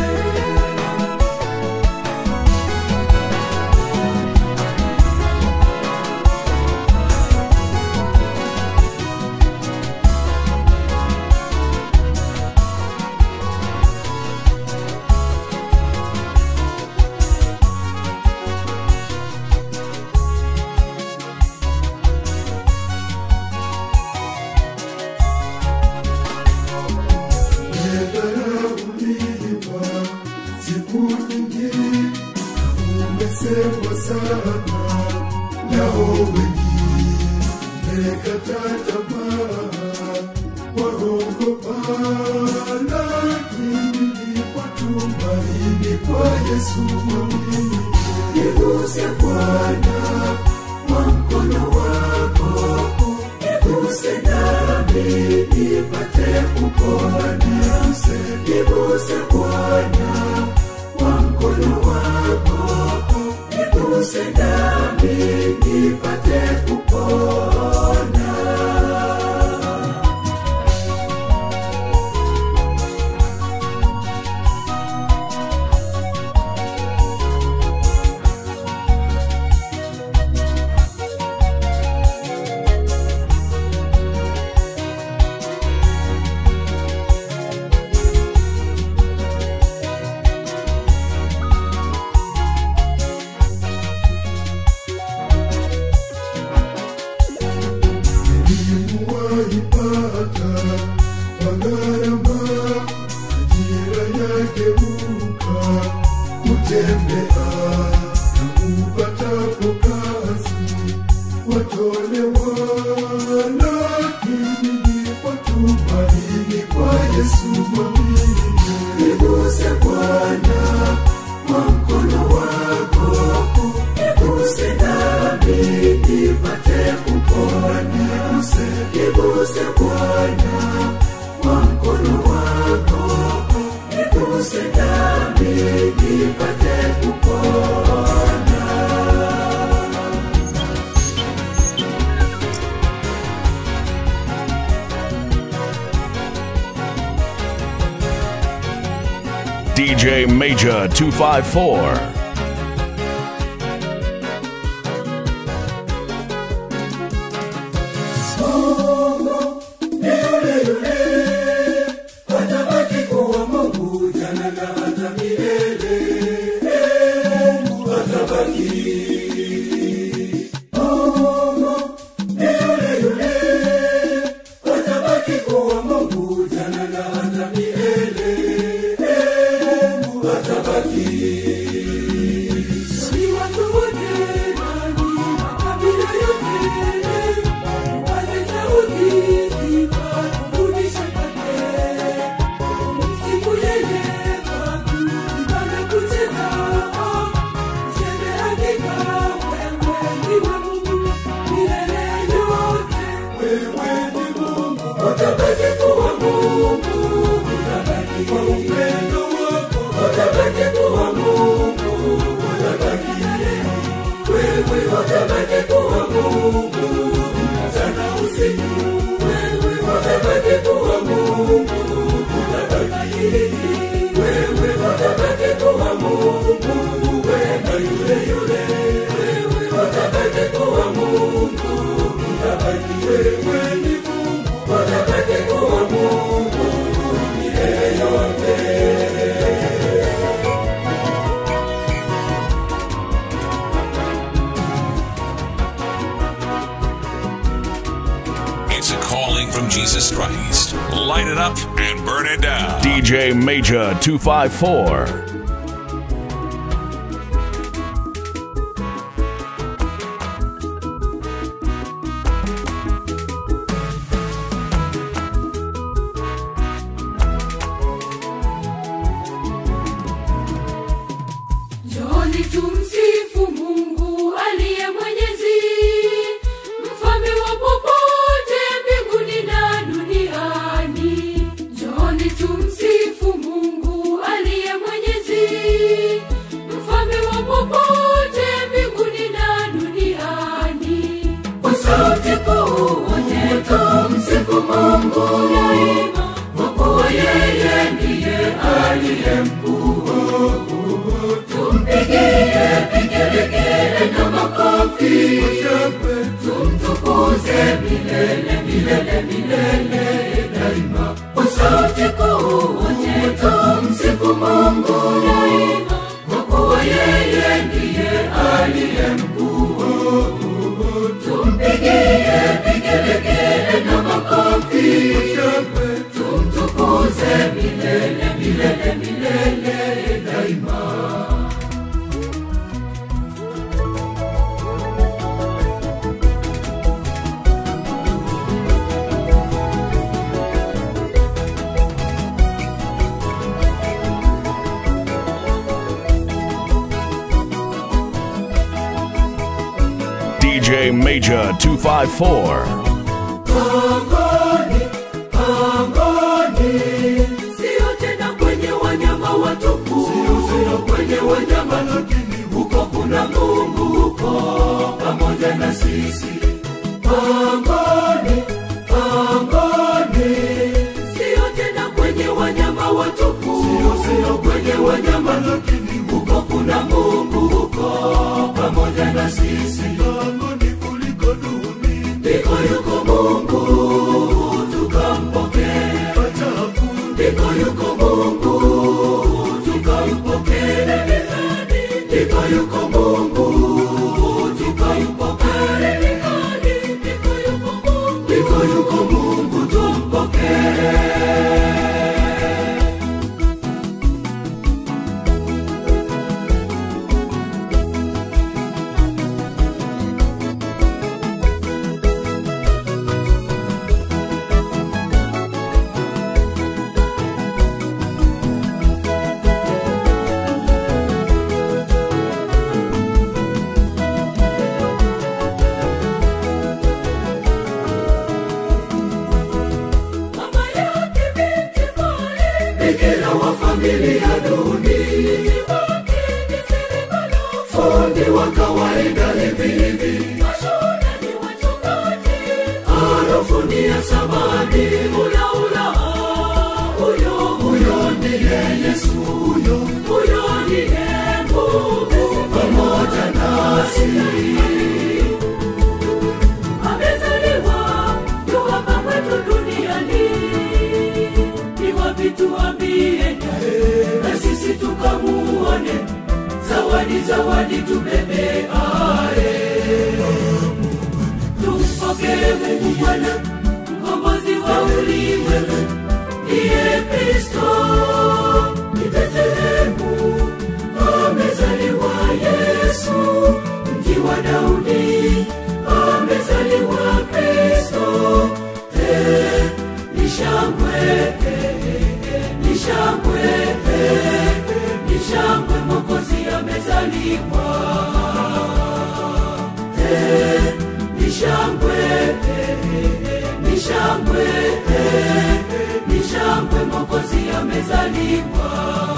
Nimedharauliwa siku nyingi, umesemwa sana nao wengi, umekata tamaa, waogopa, lakini lipo tumaini kwa Yesu mwamini. Niguse Bwana kwa mkono wako, niguse nami nipate kupona. Niguse, niguse Bwana kwa mkono wako, niguse nami nipate kupona. niguse Bwana kwa mkono wako, niguse nami nipate kupona. Niguse, niguse Bwana kwa mkono wako, niguse nami nipate kupona. DJ Major 254. ni yule yule, atabaki kuwa Mungu jana na hata milele. Mungu atabaki. Mungu ni yule yule, atabaki kuwa Mungu jana na hata milele. Mungu atabaki. Ni watu wote nani, makabila yote Paze sauti, sifa, kurudisha kwake. Sifu yeye kwangu, ibada kucheza. Useme hakika, wewe ndiwe Mungu milele yote. Wewe ni Mungu, utabaki kuwa Mungu, utabaki kwa upendo wako, utabaki kuwa Mungu, utabaki wewe utabaki kuwa Mungu mchana usiku, wewe utabaki kuwa Mungu, utabaki wewe utabaki kuwa Mungu, wema yule yule, wewe utabaki kuwa Mungu, utabaki wewe ni Mungu, utabaki kuwa Mungu milele yote. It's a calling from Jesus Christ. Light it up and burn it down. DJ Major 254. Njooni tumsifu Mungu aliye mwenyezi, mfalme wa popote mbinguni na duniani. Njooni tumsifu Mungu aliye mwenyezi, mfalme wa popote mbinguni na duniani. Kwa sauti kuu wote tumsifu Mungu daima, kwa kuwa yeye ndiye aliye mkuu. Tumpigie vigelegele na makofi, tumtukuze milele milele milele daima. Kwa sauti kuu wote tumsifu Mungu daima, kwa kuwa yeye ndiye aliye mkuu. Tumpigie vigelegele na makofi, tumtukuze milele milele milele daima. DJ Major 254. Pangoni, pangoni, sio tena kwenye wanyama watupu, sio kwenye wanyama, lakini huko kuna Mungu huko pamoja na sisi. Pangoni, pangoni, sio tena kwenye wanyama watupu, sio kwenye wanyama, lakini huko kuna Mungu huko pamoja na sisi. Pangoni kuliko dunia ndiko yuko Mungu tukampokee. Ndiko yuko Mungu tukampokee. Ndiko yuko Mungu tukampokee. Ndiko yuko Mungu tumpokee. asili ya dunia fundi wa kawaida hivi hivi harufu ni ya samani ulaula huyo huyo ndiye yesu huyo huyo ndiye mungu pamoja nasi amezaliwa yu hapa kwetu duniani ni wapi tuambie na sisi tukamuone zawadi zawadi tubebeae tumpokee mungu bwana mkombozi wa ulimwengu ndiye kristo ni betlehemu amezaliwa yesu mji wa daudi amezaliwa kristo Eh, ni shangwe eh, eh, ni shangwe eh, ni shangwe mokozi amezaliwa Eh, ni shangwe eh, eh, ni shangwe eh, ni shangwe mokozi amezaliwa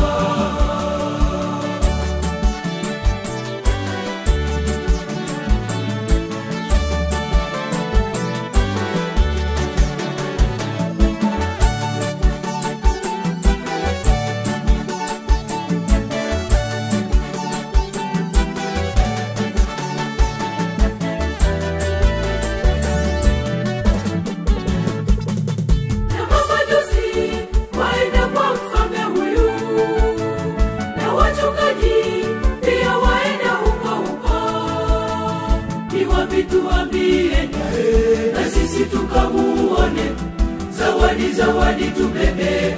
na mamajusi waenda kwa mfalme huyu na wachungaji pia waenda huko huko ni wapi tuambie na sisi tukamuone zawadi zawadi tubebeae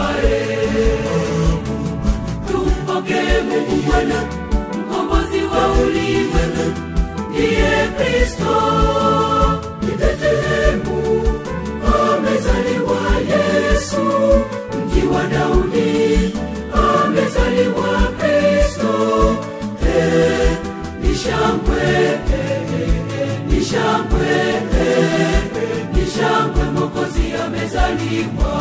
tumpokee mungu bwana mkombozi wa ulimwengu ndiye kristo ni betlehemu amezaliwa yesu mji wa daudi amezaliwa kristo Eh, ni shangwe eh, eh, ni shangwe eh, ni shangwe mokozi amezaliwa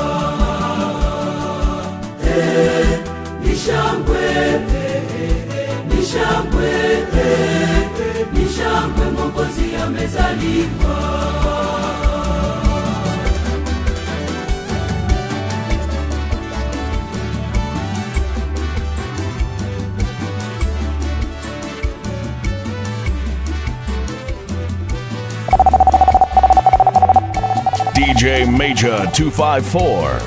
Eh, ni shangwe eh, eh, ni shangwe eh, ni shangwe mokozi amezaliwa DJ Major 254.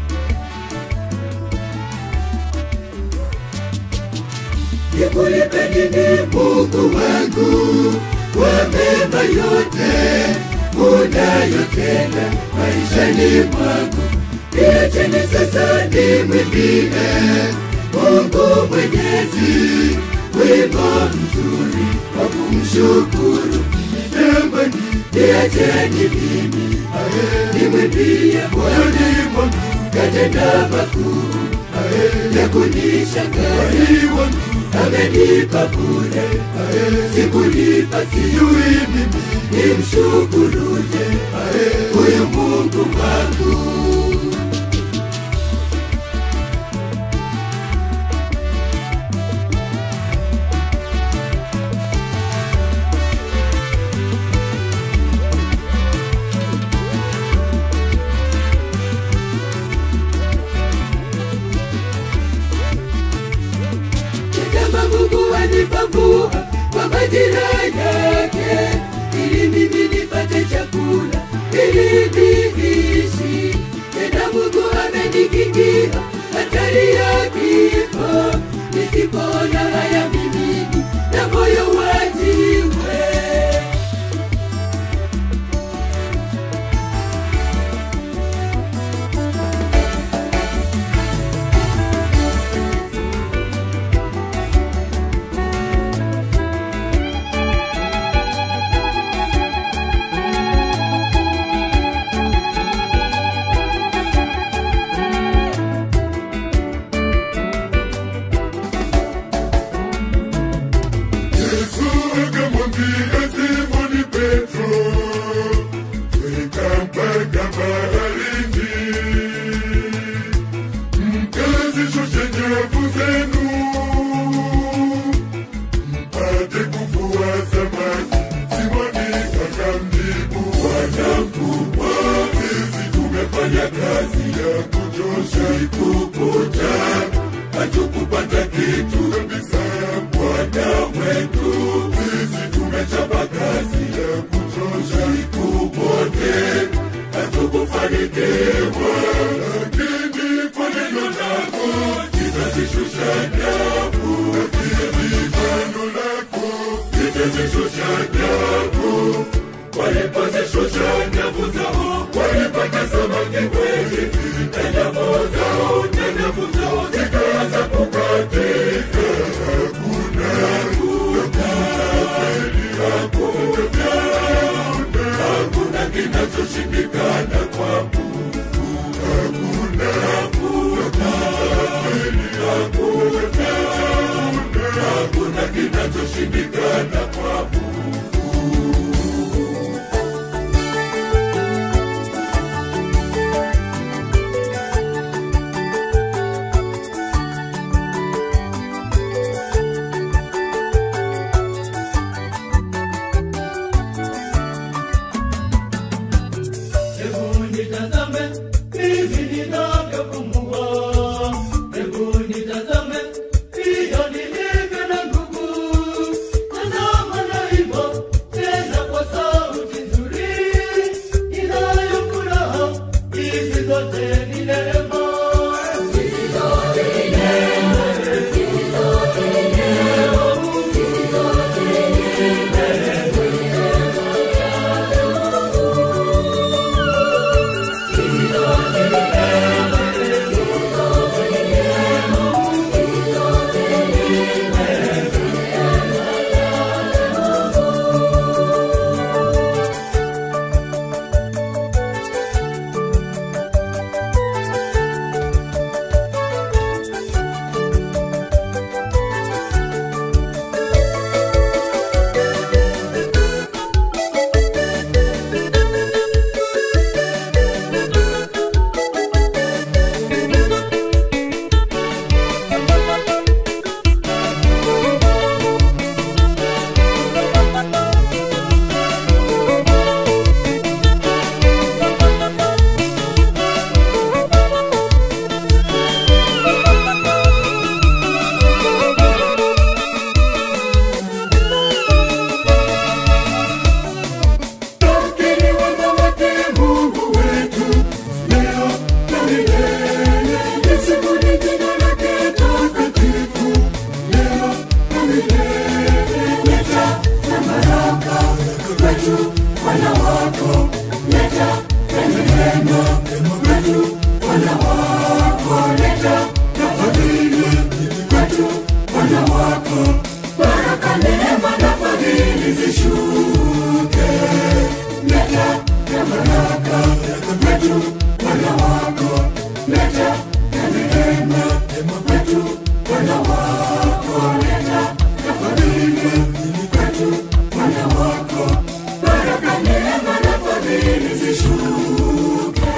nikulipe nini mungu wangu kwa mema yote unayotenda maishani mwangu niacheni sasa nimwimbie mungu mwenyezi wimbo mzuri wa kumshukuru jamani niacheni mimi nimwimbie moyoni mwangu katenda makuu ya kunishangaza amenipa bure sikulipa sijui mimi nimshukuruje huyu mungu wangu kama mungu anipambua kwa majira yake ili mimi nipate chakula ili niishi tena mungu amenikingia hatari ya kifo nisipoona haya mimi na moyo wajiwe hatukupata kitu kabisa. Bwana wetu, sisi tumechapa kazi ya kuchosha siku wote, hatukufanikiwa, lakini kwa neno lako litazishusha nyavu, lakini kwa neno lako litazishusha nyavu walipozishusha nyavu zao walipata samaki wengi na nyavu zao na nyavu zao zikaanza kukatika hakuna hakuna kweli hakuna hakuna kinachoshindikana kwa Mungu hakuna hakuna kweli hakuna hakuna kinachoshindikana kwa Mungu Hebu nitazame hivi ninavyopumua, hebu nitazame hiyo nilivyo na nguvu. Tazama naimba tena kwa sauti nzuri, inayo furaha, hizi zote ni neema. Hizi zote ni neema, hizi zote ni neema, hizi zote ni Lakini wema wake Mungu wetu leo na milele. Lisifuni jina lake takatifu leo na milele. Leta na baraka kwetu wana wako, leta na neema kwetu wana wako, leta na fadhili kwetu wana wako, baraka, neema na fadhili zishuke leta na baraka kwetu wana wako, leta na neema kwetu wana wako, leta na fadhili kwetu wana wako, baraka, neema na fadhili zishuke.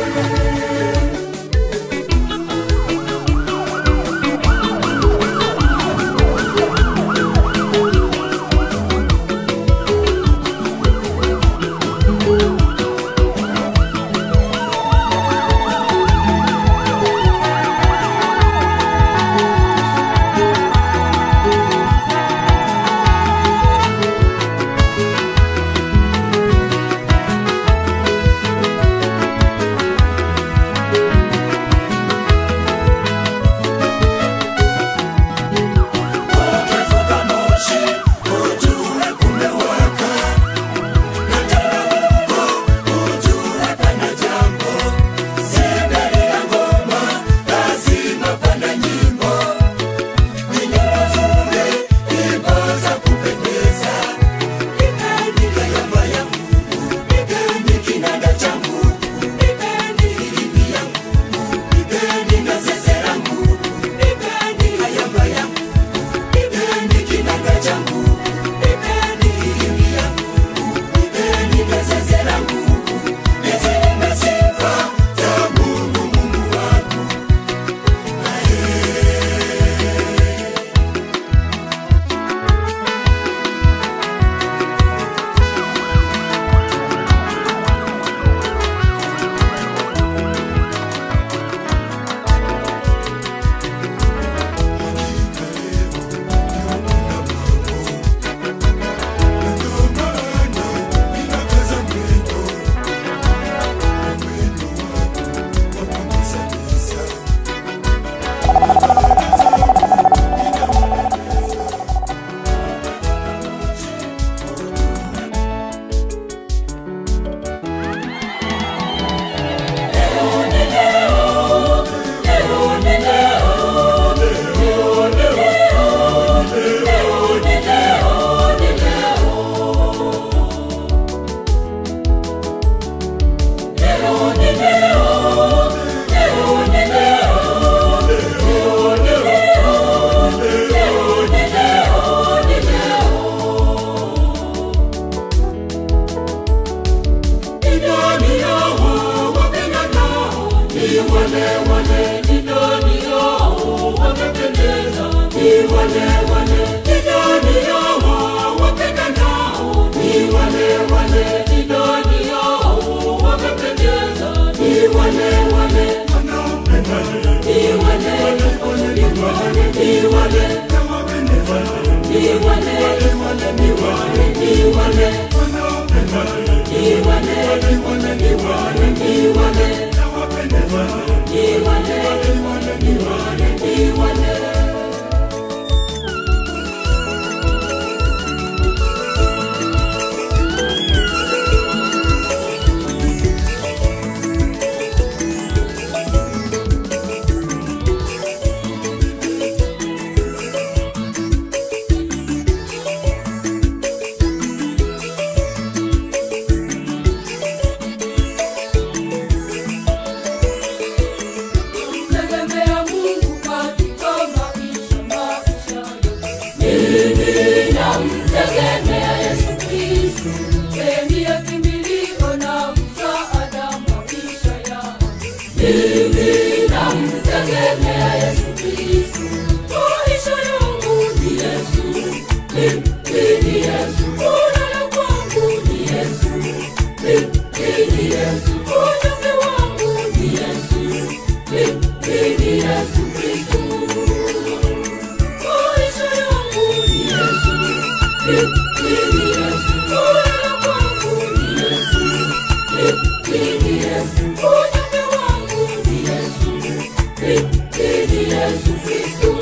ni wale wale idadi yao wapendanao ni wale wale idadi yao wamependeza ni wale wale ni wale ni wale ni wale ni wale ni wale ni wale ni wale ni wale ni wale ni wale ni wale ni wale Tegemea Mungu katika maisha maisha Mimi namtegemea Yesu Kristo Yeye ndiye kimbilio na msaada maisha yangu Mimi namtegemea Yesu Kristo Maisha yangu ni Yesu Mimi ni Yesu Kulala kwangu ni Yesu Mimi ni Yesu Unyonge wangu ni Yesu Mimi ni Yesu Kristo Maisha yangu ni Yesu Mimi ni Yesu Kulala kwangu ni Yesu Mimi ni Yesu Unyonge wangu ni Yesu Mimi ni Yesu Kristo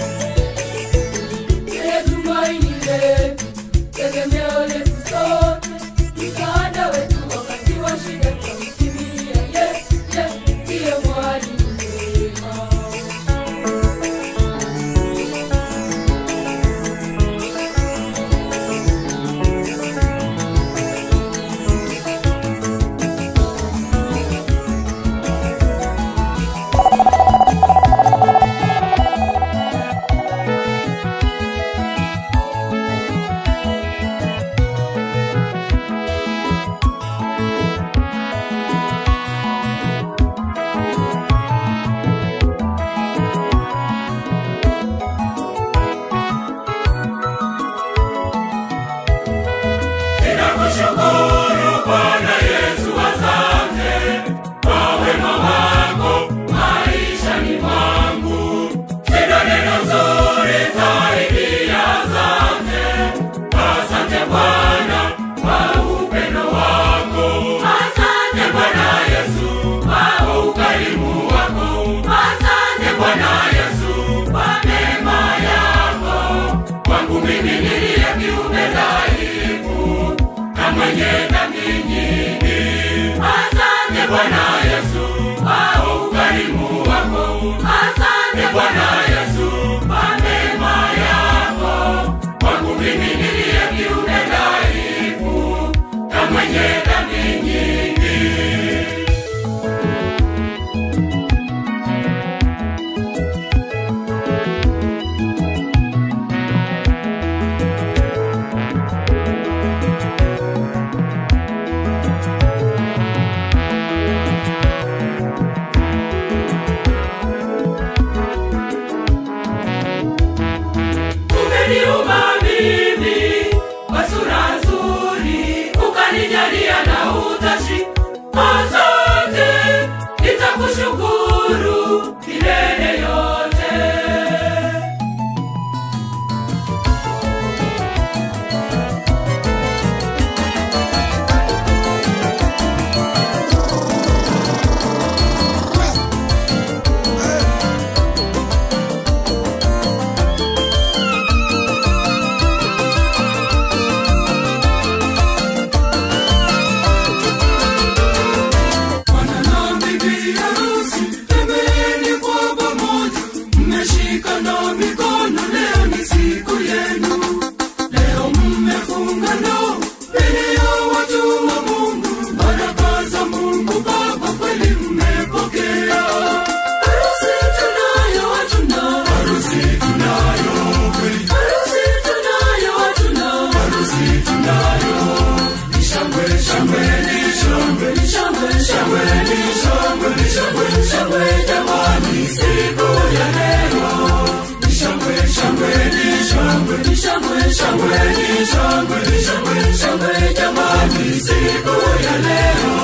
Yeye tumaini letu, tegemeo letu sote. shangwe ni shangwe shangwe ni shangwe ni shangwe shangwe jamani siku ya leo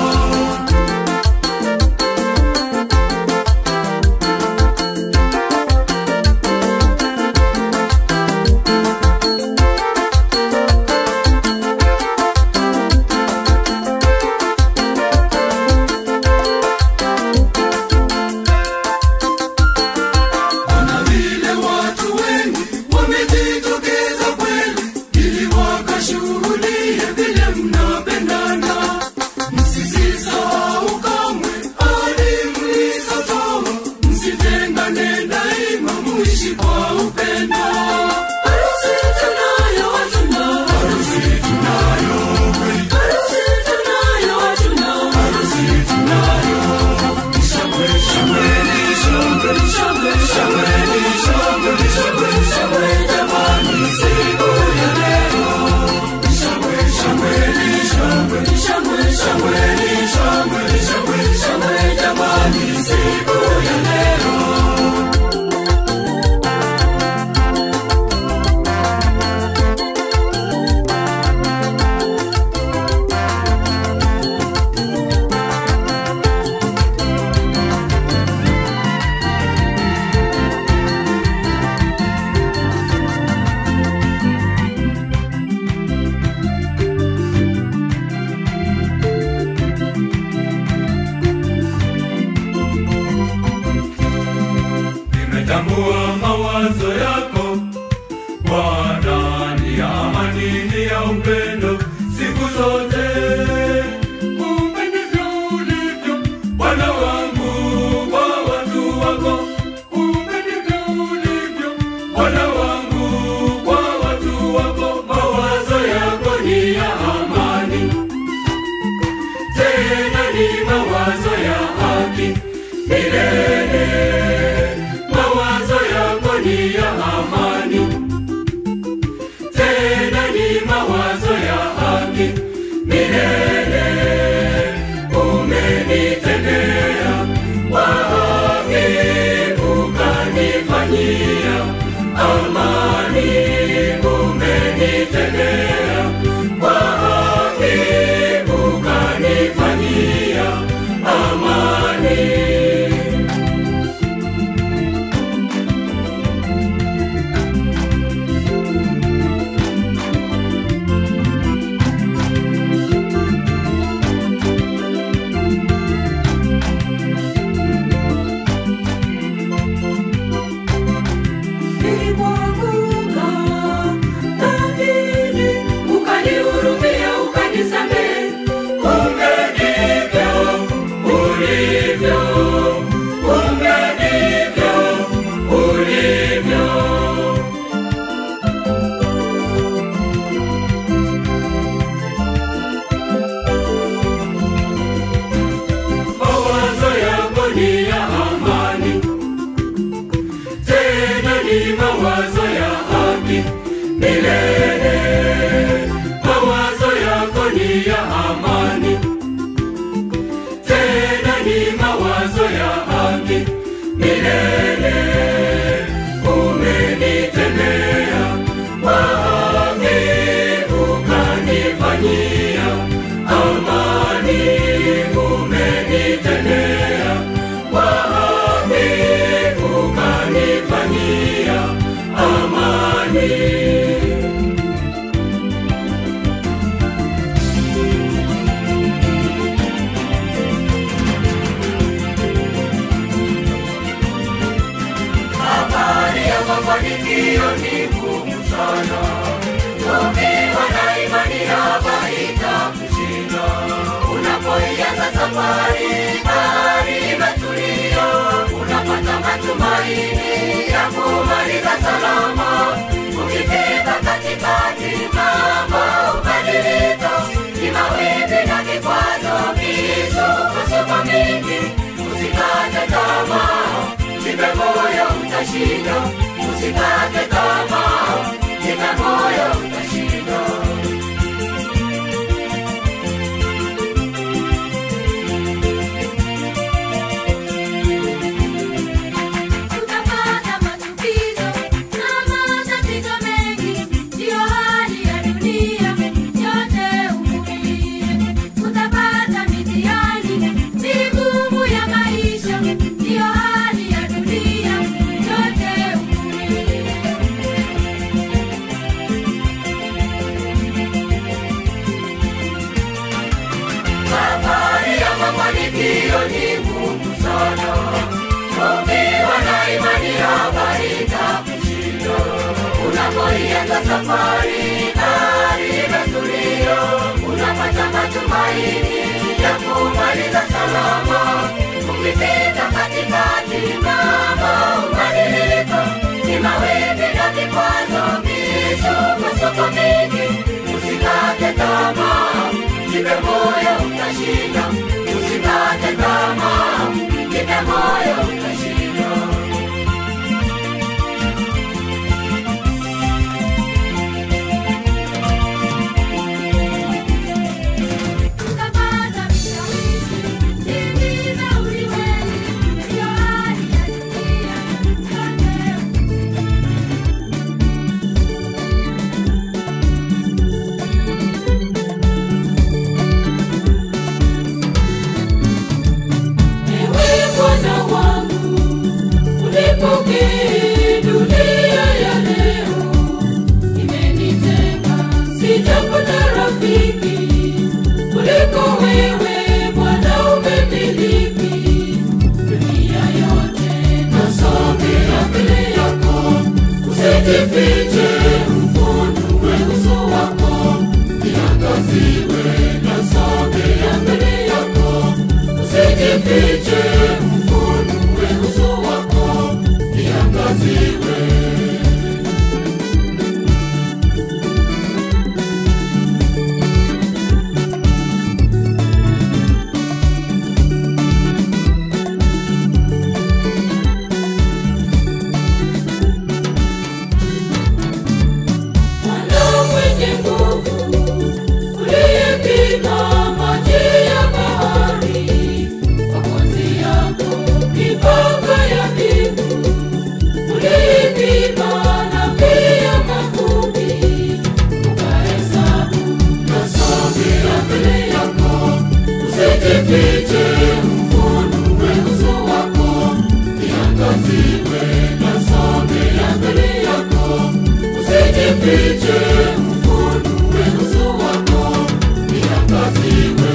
Ona vile watu wengi wamejitokeza kweli ili wakashuhudie vile mnapendana. Msisisahau kamwe hadi mlizotoa, msitengane daima, muishi kwa upendo. Harusi tunayo, hatuna. Harusi tunayo kweli. Harusi tunayo, hatuna. Harusi tunayo. Shangwe, shangwe, ni shangwe, ni shangwe, shangwe, ni shangwe, ni shangwe, shangwe, jamani, siku ya leo. Shangwe, shangwe, ni shangwe, ni shangwe, shangwe, ni shangwe, ni shangwe, shangwe, jamani, siku ya leo. nimetambua mawazo yako Bwana ni ya amani, ni ya upendo siku zote. Kumbe ndivyo ulivyo Bwana wangu kwa watu wako. Kumbe ndivyo ulivyo Bwana wangu kwa watu wako. Mawazo yako ni ya amani, tena ni mawazo ya haki milele mawazo yako ni ya amani, tena ni mawazo ya haki milele. Umenitendea kwa haki, ukanifanyia amani. Umenitendea kwa haki, ukanifanyia amani. nilipoanguka dhambini, ukanihurumia, ukanisamehe. Kumbe ndivyo ulivyo, kumbe ndivyo ulivyo. Mawazo yako ni ya amani tena ni mawazo ya haki milele. Mawazo yako ni ya amani, tena ni mawazo ya haki milele. Umenitendea kwa haki, ukanifanyia amani. Umenitendea kwa haki, ukanifanyia amani. Safari ya mafanikio ni ngumu sana, ukiwa na imani hapa itakushinda. Unapoianza safari, bahari imetulia, unapata matumaini ya kumaliza salama. Ukifika katikati, mambo hubadilika, ni mawimbi na vikwazo, misukosuko mingi. Usikate tamaa, jipe moyo, utashinda. Usikate tamaa, jipe moyo, utashinda. Tutapata machukizo na matatizo mengi, hiyo ni ngumu sana. Ukiwa na imani habari za kushinda, unapoianza safari gari imetulia, unapata matumaini ya kumaliza salama. Ukipita katikati mambo hubadilika, ni mawimbi na vikwazo, misukosuko mingi. Usikate tamaa, jipe moyo, utashinda. Usikate tamaa, jipe moyo, utashinda. Utapata vishawishi, dhiki za ulimwengu, ndiyo hali ya dunia yote. Ewe Bwana wangu, ulipokee dunia ya leo. Imenitenga, sijapata rafiki kuliko wewe Bwana, umemiliki dunia yote. Nasogea mbele yako, usijifiche, ufunue uso wako, niangaziwe. Nasogea mbele yako usijifiche, ufunue uso wako, niangaziwe. Bwana mwenye nguvu, uliyepima maji ya bahari, makonzi yako mipaka ya mbingu, uliyepima na pia mavumbi, ukahesabu. Nasogea mbele yako, usijifiche, ufunue uso wako, niangaziwe. Nasogea mbele yako usijifiche, ufunue uso wako, niangaziwe.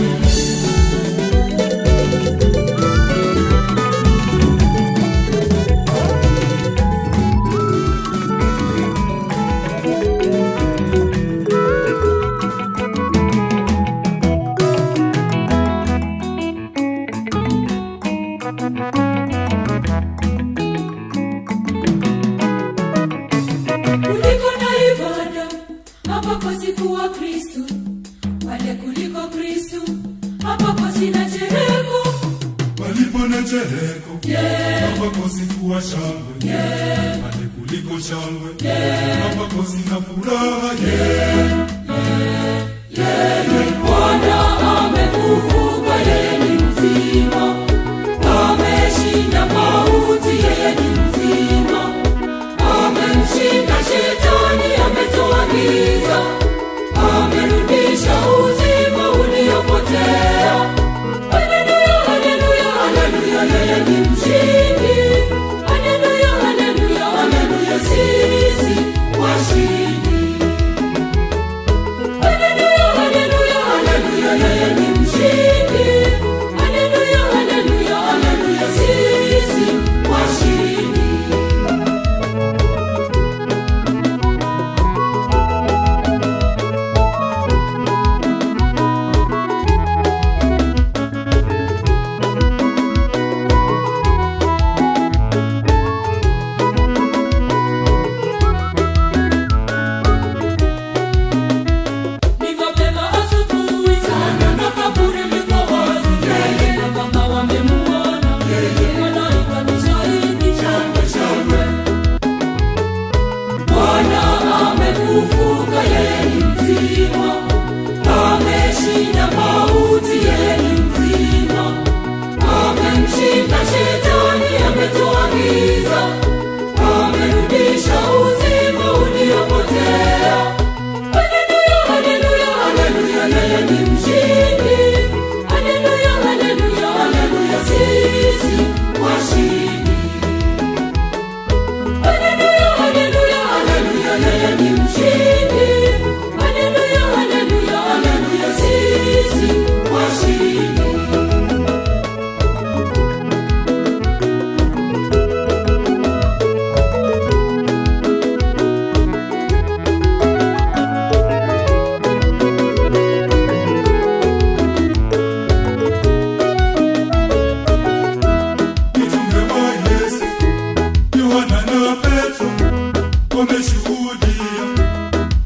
kuliko na ibada hapa pasikuwa kristu pale kuliko kristu hapa pasina chereko palipo na chereko hapa sikuwa shangwe pale kuliko shangwe hapa sina furaha bwana amefufuka yeye ni mzima ameshinda mauti yeye ni mzima amemshinda shetani ametoa giza amerudisha uzima uliopotea haleluya haleluya haleluya yeye ni mshindi haleluya haleluya haleluya sisi washindi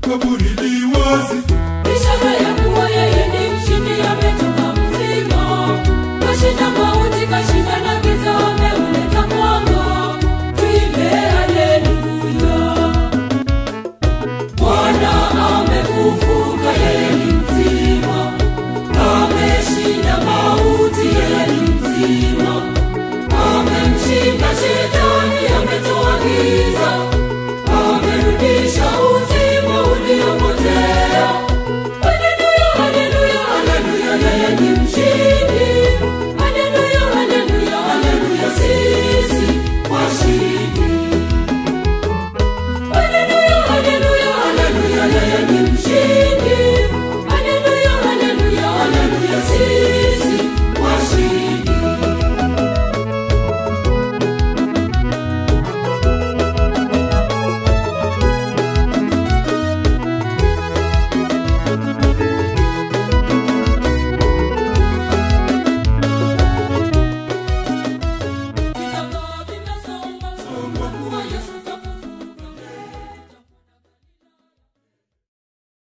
kaburi li wazi